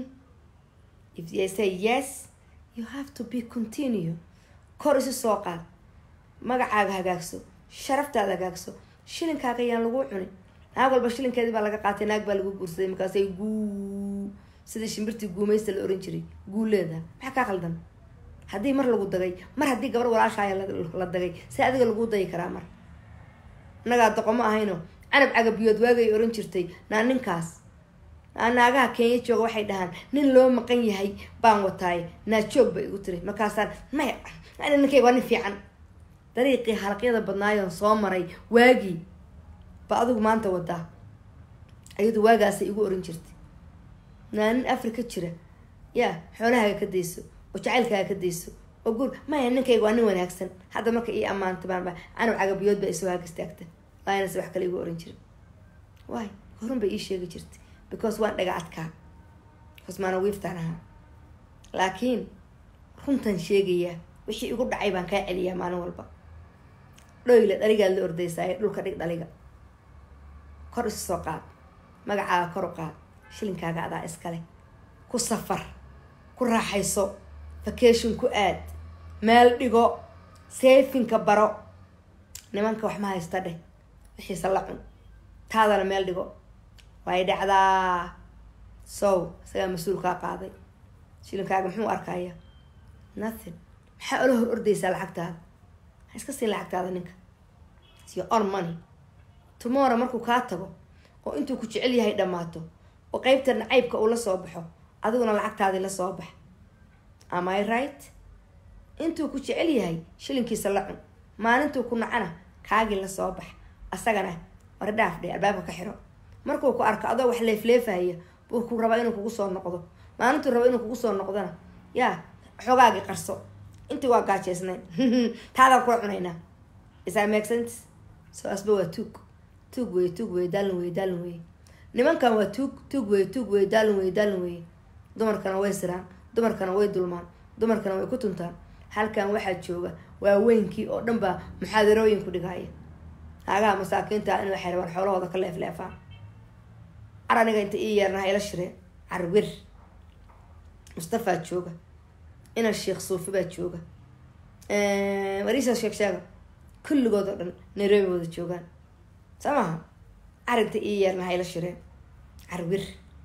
if they say yes you have to be continue kor isu soo qaad magacaaga hagaagso sharaftaada hagaagso shilinkaaga ayaan lagu cunin naag walba shilinkeedii baa laga qaatay naag baa lagu guursaday markaasay guu sidii shimbirtii guumaysta la oran jiray guuleeda maxaa kaa qaldan haddii mar lagu dagay mar haddii gabar walaashaaya la dagay si adiga laguu dayi karaa mar innagaa doqomo ahayno canab cagabiyood waagay oran jirtay naa ninkaas naa naagaha kenya jooga waxay dhahaan nin loo maqan yahay baan wataaye naa joog bay igu tiri markaasaan maya ani ninkayga waa nin fiican dariiqii halaqyada badnaayoon soo maray waagii ba adigu maanta wadaa ayadu waagaasay igu oran jirtay naa nin africa jira yaa xoolahaaga ka dayso oo jacaylkaaga ka dayso oo guur maya ninkayga waa nin wanaagsan hadda marka ii ammaanta baanba canab cagabiyood baa isoo haag istaagta laanase wax kale igu oran jirin waay horun bay ii sheegi jirtay because waan dhaga adkaa because maana wiiftaan ahaa laakiin runtan sheegayaa wixii igu dhacay baan kaa celiyaa maalin walba dhoyle dhaligaad la ordaysaaye dhulka dhig dhaliga kor isu soo qaad magacaaga kor u qaad shilinkaaga adaa iskale ku safar ku raaxayso vacation ku aad meel dhigo seefinka baro nimanka wax ma haysta dheh wixiisa la cun taadana meel dhigo way dhacdaa sow isagaa mas-uul kaa qaaday shilinkaaga muxuu arkaya nothing maxaa ola hor ordaysaa lacagtaada ha iska siin lacagtaada ninka your own money tomorrow markuu kaa tago oo intuu ku jecel yahay dhammaato oo qeybta nacaybka uu la soo baxo adiguna lacagtaadii la soo bax am i right intuu ku jecel yahay shilinkiisa la cun maalintuu ku nacana kaagii la soo bax asagana war dhaaf dhe albaabka ka xiro markuu ku arko adoo wax leefleefahaya buu ku rabaa inuu kugu soo noqdo maalintuu rabo inuu kugu soo noqdona yaa xoogaagii qarso intii waa gaajeysnayn taadaan kula cunaynaa isaa make sense so asba waa tuug tuug weye tuug weye daalin weye daalin weye nimankan waa tuug tuug weye tuug weye daalin weye daalin weye dumarkana way siraan dumarkana way dulmaan dumarkana way ku tuntaan halkan waxaa jooga waaweynkii oo dhan baa muxaadarooyin ku dhigaya haagaha masaakiinta in waxay rabaan xoolahooda ka leefleefaan car aniga inta ii yeernaha ila shireen carwir mustafaa jooga inan sheekh suufi baa jooga wariisa sheek sheega kulligood oo dhan nairobi wada joogaan soo maha carinta ii yeernaha ila shireen carwir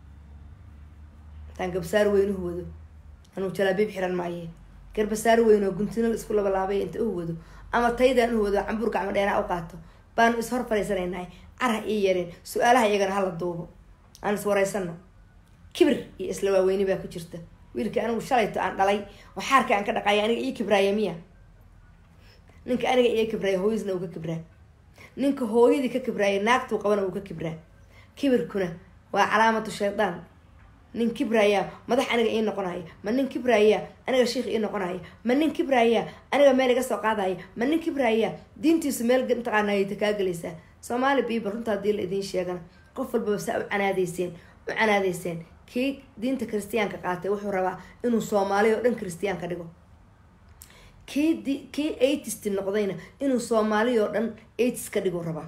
intaan gabsaar weynuhu wado anuu jalaabiib xiran maaye garbasaar weyn oo guntinal isku labalaabay inta u wado ama taydaan u wado cambuur gacmo dheeraa u qaato baanu is hor fadhiisanaynahay carha ii yareen su-aalaha iyagana hala duubo aan is waraysano kibir iyo isla waaweyni baa ku jirta wiilkii anigu shalayto aan dhalay oo xaarka aan ka dhaqaaya aniga ii kibraaya miya ninka aniga ii kibraaya hooyadna uu ka kibraa ninka hooyadii ka kibraaya naagtuu qabana uu ka kibraa kibirkuna waa calaamatu shaydaan nin kibraya madax aniga ii noqonaya ma nin kibraya aniga sheikh ii noqonaya ma nin kibraya aniga meel iga soo qaadaya ma nin kibraya diintiisu meel mataqaanayta kaa gelaysaa soomaali biiba runta hadii la idiin sheegana qof walbaba saa u canaadeyseen u canaadeyseen kii diinta kristiyaanka qaatay wuxuu rabaa inuu soomaali oo dhan kristiyan ka dhigo kii d kii atist noqdayna inuu soomaali oo dhan atis ka dhigu rabaa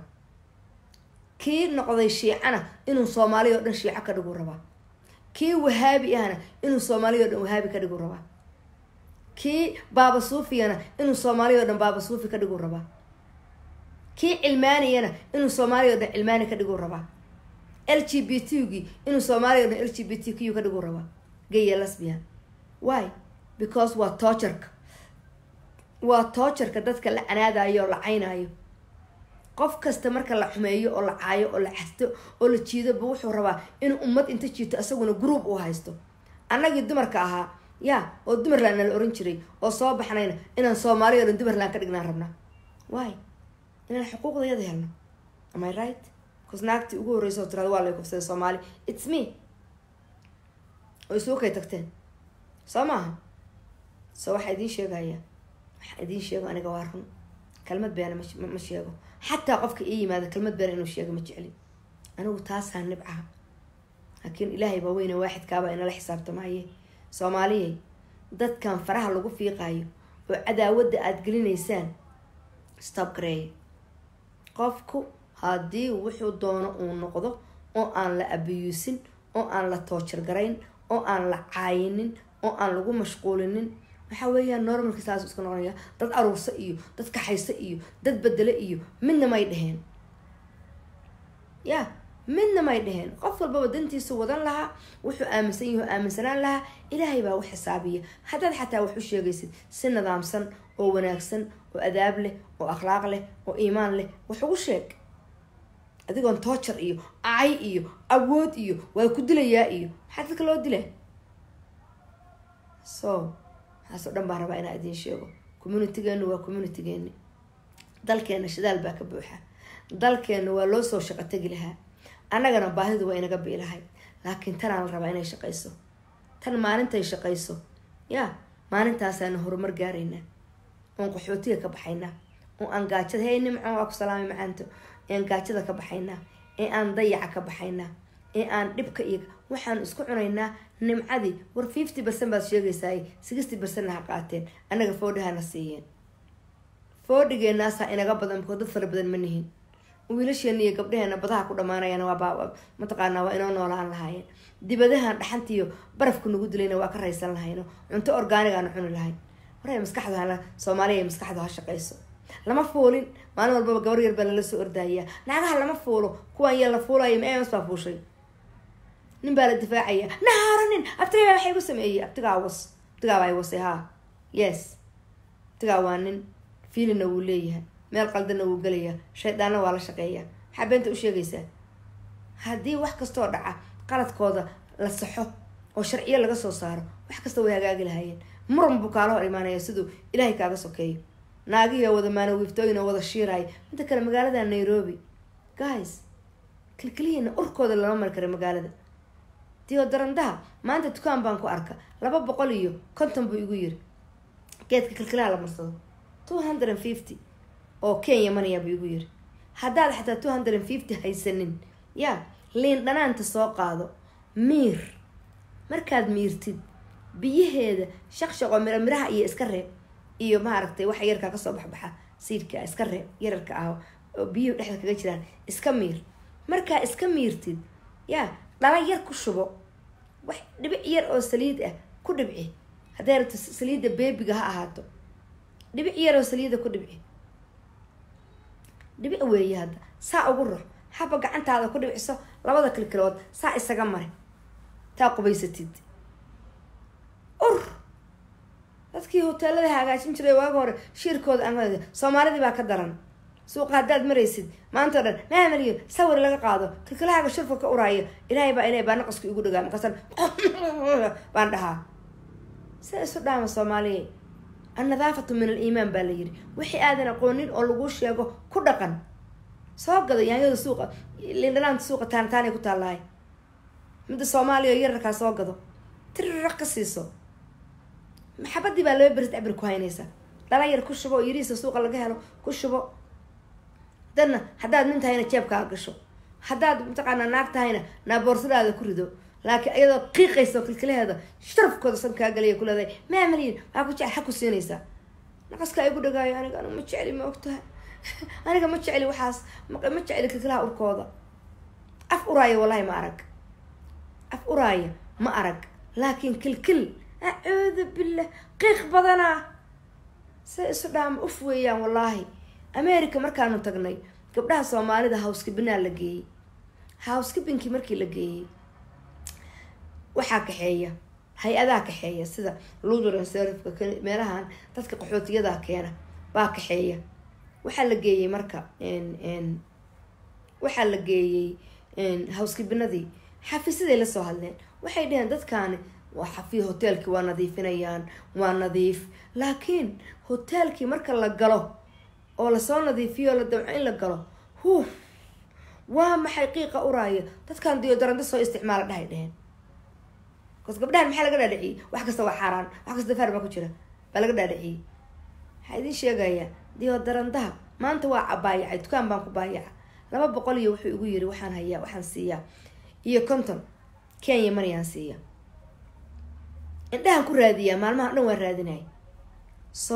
kii noqday shiicana inuu soomaali oo dhan shiico ka dhigu rabaa kii wahaabi ahna inuu soomaaliya o dhan wahaabi ka dhigu rabaa kii baaba suufiyana inuu soomaaliya o dhan baaba suufi ka dhigu rabaa kii cilmaaniyana inuu soomaaliya o dhan cilmaani ka dhigu rabaa l g b t gii inuu soomaaliya o dhan l g b t q ka dhigu rabaa gaya lasbian why because waa toojarka waa toojarka dadka la canaadayo oo la caynayo qof kasta marka la xumeeyo oo la caayo oo la xasto oo la jiidoba wuxuu rabaa inuu ummad inta jiito isaguna group u haysto annagii dumarka ahaa ya oo dumarland nala oran jiray oo soo baxnayna inaan soomaaliya o dhan dumarland ka dhignaan rabnaa why inaan xuquuqdayada helno am i right bcause naagtii ugu horreysa oo tirada waa lay kufsaday soomaali its me oo isugu kay tagteen soo maaha so waxaa idiin sheegaya waxaa idiin sheego aniga waa run kalmad beena ma sheego xataa qofka ii yimaada kalmad beena inuu sheego ma jeclin anigu taasaa nibcaha laakiin ilaahay baa weyne waaxidkaabaa inala xisaabtamaaye soomaaliyay dadkan faraha lagu fiiqaayo oo cadaawadda aada gelinaysaan stop gareeya qofku haddii wuxuu doono uu noqdo oo aan la abiyuusin oo aan la toojar garayn oo aan la caayinin oo aan lagu mashquulinin waxaa weeyaan normalki saas iska noqonaya dad aruursa iyo dad kaxaysa iyo dad bedele iyo midna may dheheen ya midna may dheheen qof walbaba dantiisu wadan lahaa wuxuu aaminsan yahi oo aaminsanaan lahaa ilaahay baa u xisaabiya haddaad xataa wax u sheegaysid si nidaamsan oo wanaagsan oo adaab leh oo akhlaaq leh oo iimaan leh wax ugu sheeg adigoon toojar iyo acay iyo awood iyo waa ku dilayaa iyo maxaa dadka loo dila so waxaas oo dhan baan rabaa inaa idiin sheego communitygeenu waa communitygeeni dalkeena shidaal baa ka buuxa dalkeena waa loo soo shaqo tegi lahaa annagana baahidu waa inaga biilahay laakiin tanaa la rabaa inay shaqayso tan maalintay shaqayso yaa maalintaasaana horumar gaaraynaa oon qaxootiga ka baxaynaa oo aan gaajada hey nimco waa ku salaamay macaanto ean gaajada ka baxaynaa ee aan dayaca ka baxaynaa ee aan dhibka iyo waxaan isku cunaynaa nimcadii war fifty percent baad sheegaysaay sixty percentna ha qaateen annaga foodhahana siiyeen foodhigeenaasaa inaga badan bako dad fara badan ma nihin wiilasheena iyo gabdhaheena badaha ku dhamaanayaan waa mataqaanaa waa inoo noolaan lahaayeen dibadahan dhaxantiiyo barafku nagu dilayna waa ka raysan lahayno cunto orgaanigaana cuni lahayn waray maskaxdu hala soomaaliya maskaxdu ha shaqayso lama fuulin maalin walbaba gabar yar baa lala soo ordayaa naagaha lama fuulo kuwaan yeel la fuulaya ma ems baa fuushay nin baa la difaacaya nahaaranin abtigaa waxay igu sameeyey abtigaa was abtigaa baa wasay haa yes abtigaa waa nin fiilina wuu leeyahay meel qaldana wuu gelayaa shaydaanna waa la shaqeeyaa maxaa beenta u sheegaysaa haddii wax kastoo dhaca qaladkooda la saxo oo sharciyo laga soo saaro wax kasta way hagaagi lahaayeen muran buu kaala hor imaanaya siduu ilaahay kaaga sokeeyo naagihii oo wada maanawiiftooyin oo wada shiiraya midda kale magaalada nairobi guys kilkilihiina urkooda lama mari kara magaalada diodarandaha maanta dukaan baan ku arka laba boqol iyo konton buu igu yiri geedka kilkilaha la marsado two hundred and fifty oo kenya manaya buu igu yiri haddaad xataa two hundred and fifty haysanin yaa liin dhanaanta soo qaado miir markaad miirtid biyaheeda shaqshaqoo miro miraha iyo iska reeb iyo maaragtay waxa yarkaa kasoo baxbaxa siidka iska reeb yararka ah oo biyuhu dhexda kaga jiraan iska miir markaa iska miirtid yaa dhala yar ku shubo wax dhibic yar oo saliid ah ku dhibci hadday rabto saliidda beebiga ha ahaato dhibic yar oo saliida ku dhibci dhibic weeye hadda saa ugu rux haba gacantaada ku dhibciso labada kilkilood saa isaga mari taa qubaysatid ur dadkii hoteelada hagaajin jiray waaga hore shiirkooda aan soomaalidii baa ka daran suuqa haddaad maraysid maanta o dhan maamaliyo sawir laga qaado kilkilahaaga shurfa ka uraaya ilaahay baa ilaahay baa naqasku igu dhagaa markaasan baan dhahaa sida isu dhaama soomaaliya annadaafatu min aliimaan baa la yiri wixii aadan aqoonin oo laguu sheego ku dhaqan soo gado yaanyada suuqa lindhanaanta suuqa taantaanay ku taallahay midda soomaaliya oo yararkaa soo gado tiriraq ka siiso maxabadii baa laba beris cabir ku haynaysa dhala yar ku shubo oo yarihiisa suuqa laga helo ku shubo dadna haddaad nin tahayna jeebkaa gasho haddaad mataqaanaa naag tahayna naaboorsadaada ku rido laakiin iyadoo qiiqaysa oo kilkilaheeda sharafkooda san kaa galaya ku leedahay maamaliyin waxaa ku jecel xag ku siinaysaa naqaskaa igu dhagaayo aniga aniga ma jecli ma ogtahay aniga ma jecli waxaas ma jecli kilkilaha urkooda af uraaya wallahi ma arag af uraaya ma arag laakiin kilkil acuudu billah qiiq badanaa say isu dhaama uf weeyaan wallaahi america markaanu tagnay gabdhaha soomaalida houskibinaa la geeyey houskibinkii markii la geeyey waxaa kaxeeya hay-adaa kaxeeya sida lutheran serifka meelahan dadka qaxootiyadaa keena baa kaxeeya waxaa la geeyey marka waxaa la geeyey houskibinadii xafiisyaday lasoo hadleen waxay dheheen dadkaani waa xafi hoteelkii waa nadiifinayaan waa nadiif laakiin hoteelkii marka la galo oo lasoo nadiifiyo la damco in la galo huuf waa maxay qiiqa uraaya dadkan diyodarando soo isticmaala dhahay dheheen bas gabdhahan maxaa laga dhaadhiciyey wax kasta waa xaaraan wax kasta faar baa ku jira baa laga dhaadhiciyey waxaa idiin sheegayaa diyodarandaha maanta waa cabaayacay dukaan baan ku baayaca laba boqol iyo wuxuu igu yiri waxaan hayaa waxaan siiyaa iyo konton kenya manayaan siiya indhahan ku raadiyaa maalmaha dhan waan raadinaya so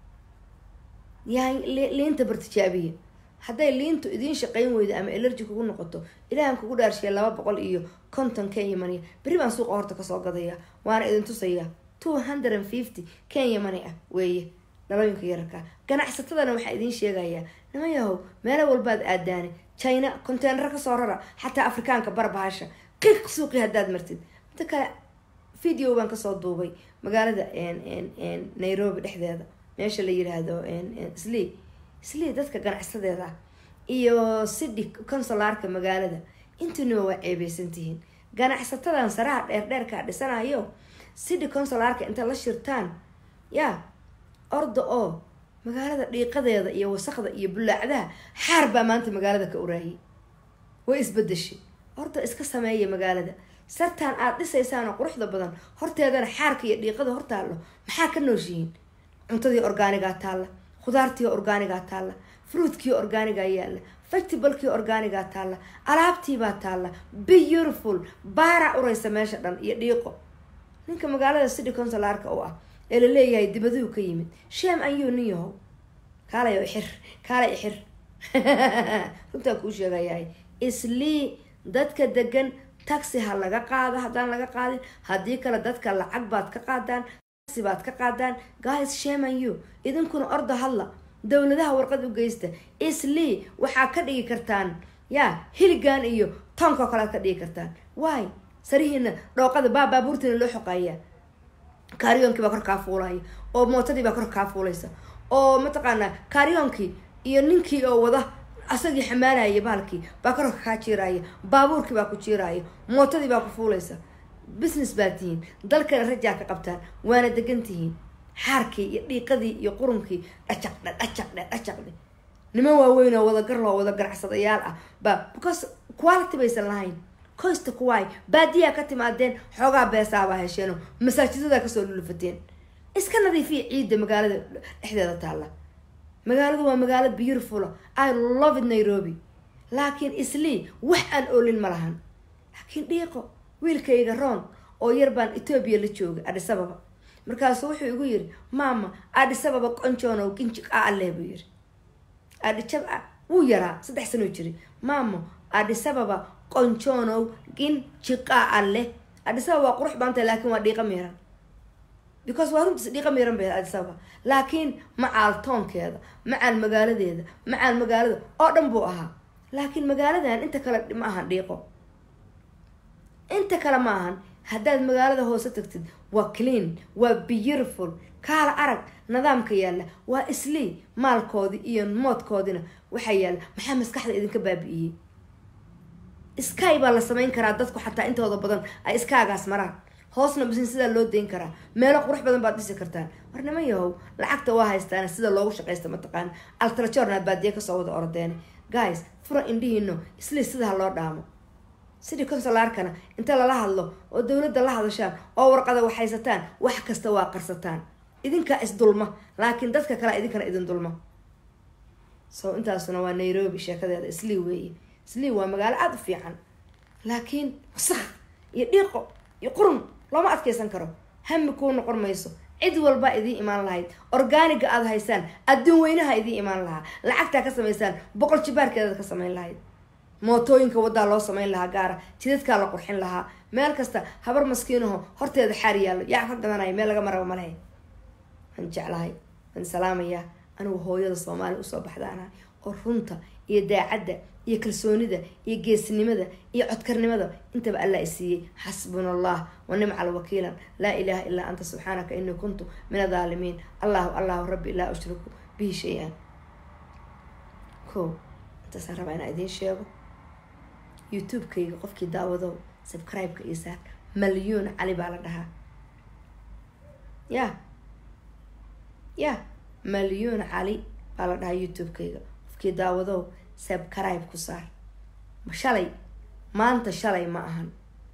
yaa liinta bartijaabiya hadday liintu idiin shaqayn weydo ama elerji kugu noqoto ilaahan kugu dhaarshiya laba boqol iyo konton kenya money berri baan suuqa horta kasoo gadaya waana idin tusayaa two hundred and fifty kenya money ah weeye dhalooyinka yararka ganacsatadana waxaa idiin sheegayaa nima yahow meelo walbaad aadaane china conteenaro kasoo rara xataa afrikaanka barbahasha qiiq suuqi haddaad martid midda kale video baan kasoo duubay magaalada nairobi dhexdeeda meesha la yiraahdo sli sli dadka ganacsadeeda ah iyo city consolaarka magaalada intiinaba waa ceebeysantihiin ganacsatadan saraha dheerdheerkaa dhisanayo city consolaarka inta la shirtaan yaa orda oo magaalada dhiiqadeeda iyo wasaqda iyo bulaacdaha xaar baa maanta magaalada ka uraayay way isbedeshay orda iska sameeya magaalada sartaan aada dhisaysaan oo quruxda badan horteedana xaarka iyo dhiiqada hortaallo maxaa ka nooshihiin cuntadii orgaanigaa taalla khudaartii orgaanigaa taalla fruitkii orgaanigaa yaalla festivalkii orgaanigaa taalla alaabtiibaa taalla beautiful baara uraysa meesha dhan iyo dhiiqo ninka magaalada city consolaarka u ah ee la leeyahay dibaduhu ka yimid sham ayuu nin yahow kaalay ixir kaalay ixir runtaan kuu sheegayahay islii dadka degan taxi ha laga qaado haddaan laga qaadin haddii kale dadka lacag baad ka qaadaan taxi baad ka qaadaan guys shame on you idinkuna orda hadla dowladaha warqad u geysta islii waxaa ka dhigi kartaan yaa hiligan iyo tonkoo kalead ka dhigi kartaan waay sarihiina dhooqada baa baabuurtiina loo xoqayaa kaariyoonkii baa kor kaa fuulaya oo mootadii baa kor kaa fuulaysa oo mataqaanaa kaariyoonkii iyo ninkii oo wada asagii xamaalaya bahalkii baa karorka kaa jiiraaya baabuurkii baa ku jiiraaya mootadii baa ku fuulaysa business baa tihiin dalkana rajaa ka qabtaan waana degan tihiin xaarkii iyo dhiiqadii iyo qurunkii dhacaqdhe dhacaqdhe dhacaqdhe niman waaweyn oo wada garloo wada ganacsadayaal ah baa because quality baysan lahayn coysta kuwaay baadiyaa ka timaadeen xoogaa beesaabaa hesheeno masaajidada kasoo lulufateen iska nadiifiya ciidda magaalada dhexdeeda taalla magaaladu waa magaalo beautiful i love it nairobi laakiin islii wax aan oolin ma lahan laakiin dhiiqo wiilkayga roon oo yar baan etoobiya la joogay adhisababa markaasuu wuxuu igu yiri maama adhisababa qonjoonow ginji qaaleh buu yiri adhijab wuu yaraa saddex sanoo jiri maamo adhisababa qonjoonow ginjiqaa alleh adhisababa waa qurux baantay laakiin waa dhiiqa miiran because waa runtiis dhiiqa miiran bay adhisababa laakiin macaal toonkeeda macaal magaaladeeda macaal magaalada oo dhan buu ahaa laakiin magaaladan inta kale ma ahan dhiiqo inta kale ma ahan haddaad magaalada hoose tagtid waa clean waa beautiful kaala arag nidaamka yaalla waa islii maalkoodii iyo moodkoodina waxaa yaalla maxaa maskaxda idinka baabi'iyey sky baa la samayn karaa dadku xataa intooda badan ay iskaagaas maraan hoosna bisin sidaa loo dayn karaa meelo qurux badan baad dhisi kartaan war niman yahow lacagta waa haystaan sida loogu shaqaysta mataqaana altrajornaad baadiye kasoo wada ordeene guys fura indhihiino islii sidaa loo dhaamo sidii consolaarkana inta lala hadlo oo dowladda la hadashaan oo warqada waxhaysataan wax kasta waa qarsataan idinkaa isdulma laakiin dadka kale idinkana idin dulma so intaasuna waa nairobi sheekadeeda islii weeye islii waa magaalo aada u fiican laakiin wasaq iyo dhiiqo iyo qurun looma adkeysan karo hami kuu noqon mayso cid walbaa idiin imaan lahayd orgaaniga aada haysaan adduun weynaha idiin imaan lahaa lacagtaa ka samaysaan boqol jibaarkeedaad ka samayn lahayd mootooyinka waddaa loo samayn lahaa gaara jidadkaa la qurxin lahaa meel kasta habar maskiinaho horteeda xaar yaallo yaa ka gadanaya meel laga maraba malehe waan jeclahay waan salaamayaa anigu hooyada soomaaliya usoo baxdaanahay oo runta iyo daacadda iyo kalsoonida iyo geesnimada iyo codkarnimada intaba allah i siiyey xasbuna allah wa nimca alwakiilan laa ilaaha ilaa anta subxaanaka inii kuntu min adaalimiin allahu allahu rabbi laa ushriku bihi shay-an ko intaasaan rabaa inaan idiin sheego youtube-kayga qofkii daawadow subscribe-ka iyo saar malyuun cali baa la dhahaa ya ya malyuun cali baa la dhahaa youtube-kayga qofkii daawadow subscribe ku saar shalay maanta shalay ma ahan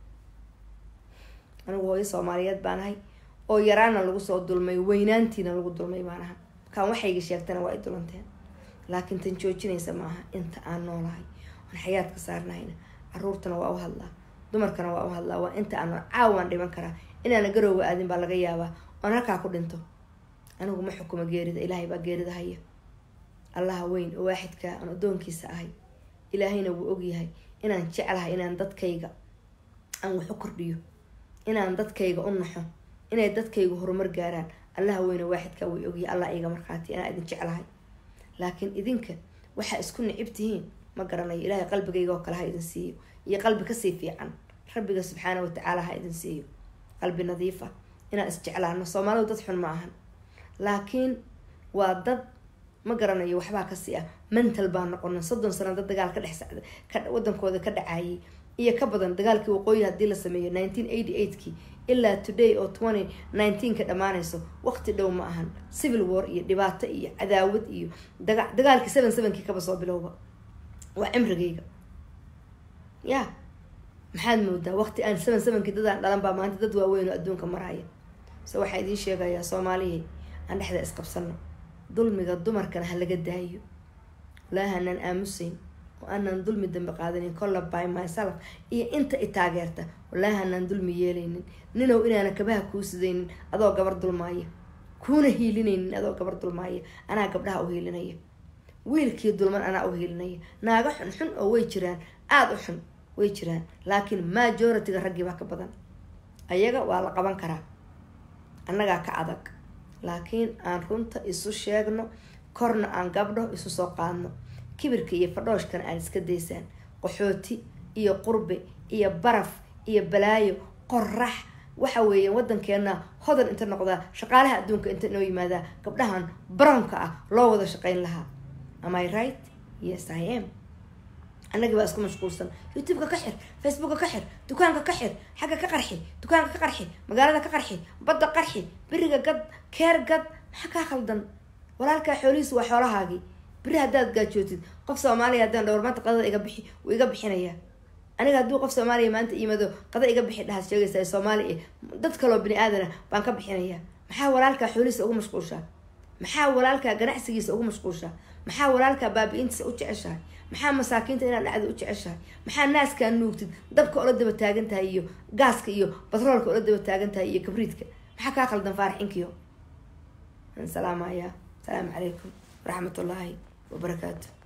anigu hooyo soomaaliyeed baan ahay oo yaraana lagu soo dulmay weynaantiina lagu dulmay baan ahaa kaan waxayga sheegtana waa i dulanteen laakiin tan joojinaysa ma aha inta aan noolahay aan xayaadka saarnahayna caruurtana waa u hadlaa dumarkana waa u hadlaa waa inta aan caawaan dhiman karaa inaana garowga aadin baa laga yaabaa oon halkaa ku dhinto anigu ma xukumo geerida ilaahay baa geerida haya allaha weyn oo waaxidkaa aan addoonkiisa ahay ilaahayna wuu ogyahay inaan jeclahay inaan dadkayga aan wax u kordhiyo inaan dadkayga u naxo inay dadkayga horumar gaaraan allaha weyn oo waaxidkaa way ogyahay allah iga markhaati inaan idin jeclahay laakiin idinka waxaa isku nicib tihiin ma garanayo ilaahay qalbigayga oo kale ha idin siiyo iyo qalbi kasii fiican rabbiga subxaana watacaala ha idin siiyo qalbi nadiif ah inaan isjeclaano soomaalidu dad xun ma ahan laakiin waa dad ma garanayo waxbaa kasii ah mental baa noqona soddon sano dad dagaal ka dhex wadankooda ka dhacayay iyo ka badan dagaalkii waqooyi hadii la sameeyo nineteen eighty eightkii ilaa today oo twenty nineteenka dhammaanayso waqti dhow ma ahan civil war iyo dhibaato iyo cadaawad iyo daga dagaalkii seven sevenkii kaba soo bilowba waa cimrigayga ya maxaad moodaa waqti aan seven sevenkii dadaan dhalan baa maanta dad waaweyn oo adduunka maraya so waxaa idiin sheegayaa soomaaliyay aan dhexda isqabsano dulmiga dumarkana ha laga daayo walaahi anaan aamusayn oo aanaan dulmi dambe qaadanin colla by myself iyo inta i taageerta walaahi anaan dulmi yeelaynin ninow inaana kabaha kuu sidaynin adoo gabar dulmaaya kuuna hiilinaynin adoo gabar dulmaaya anaa gabdhaha u hiilinaya wiilkii dulman anaa u hiilinaya naaga xun xun oo way jiraan aada u xun way jiraan laakiin majority-ga raggii baa ka badan ayaga waa la qaban karaa annagaa ka adag laakiin aan runta isu sheegno korna aan gabdho isu soo qaadno kibirka iyo fadhooshkana aan iska daysaan qaxooti iyo qurbe iyo baraf iyo balaayo qorax waxa weeye wadankeena hodan inta noqdaa shaqaalaha adduunka inta inoo yimaadaa gabdhahan brownka ah loo wada shaqayn lahaa am i right yes i am annagii baa isku mashquulsan youtube-ka ka xir facebooka ka xir dukaanka ka xir xagga ka qarxi dukaanka ka qarxi magaalada ka qarxi badda qarxi beriga gad keer gad maxaa kaa khaldan walaalkaa xoolihiisu waa xoolahaagii beri haddaad gaajootid qof soomaaliya haddaan dhowr maanta qadada iga bixi wuu iga bixinayaa aniga hadduu qof soomaaliya maanta iimado qada iga bixi dhahaad sheegaysaa soomaaliya dad kaloo bini aadana baan ka bixinayaa maxaa walaalkaa xoolihiisa ugu mashquulshaa maxaa walaalkaa ganacsigiisa ugu mashquulshaa maxaa walaalkaa baabi-intiisa u jeceshahay maxaa masaakiinta inaad dhacda u jeceshahay maxaa naaskaa nuugtid dabka ola daba taagan tahay iyo gaaska iyo batroolka ola daba taagan tahay iyo kabriidka maxaa kaa khaldan faarax inkiyo salaamaya asalaamu calaykum waraxmat ullaahi wabarakaatu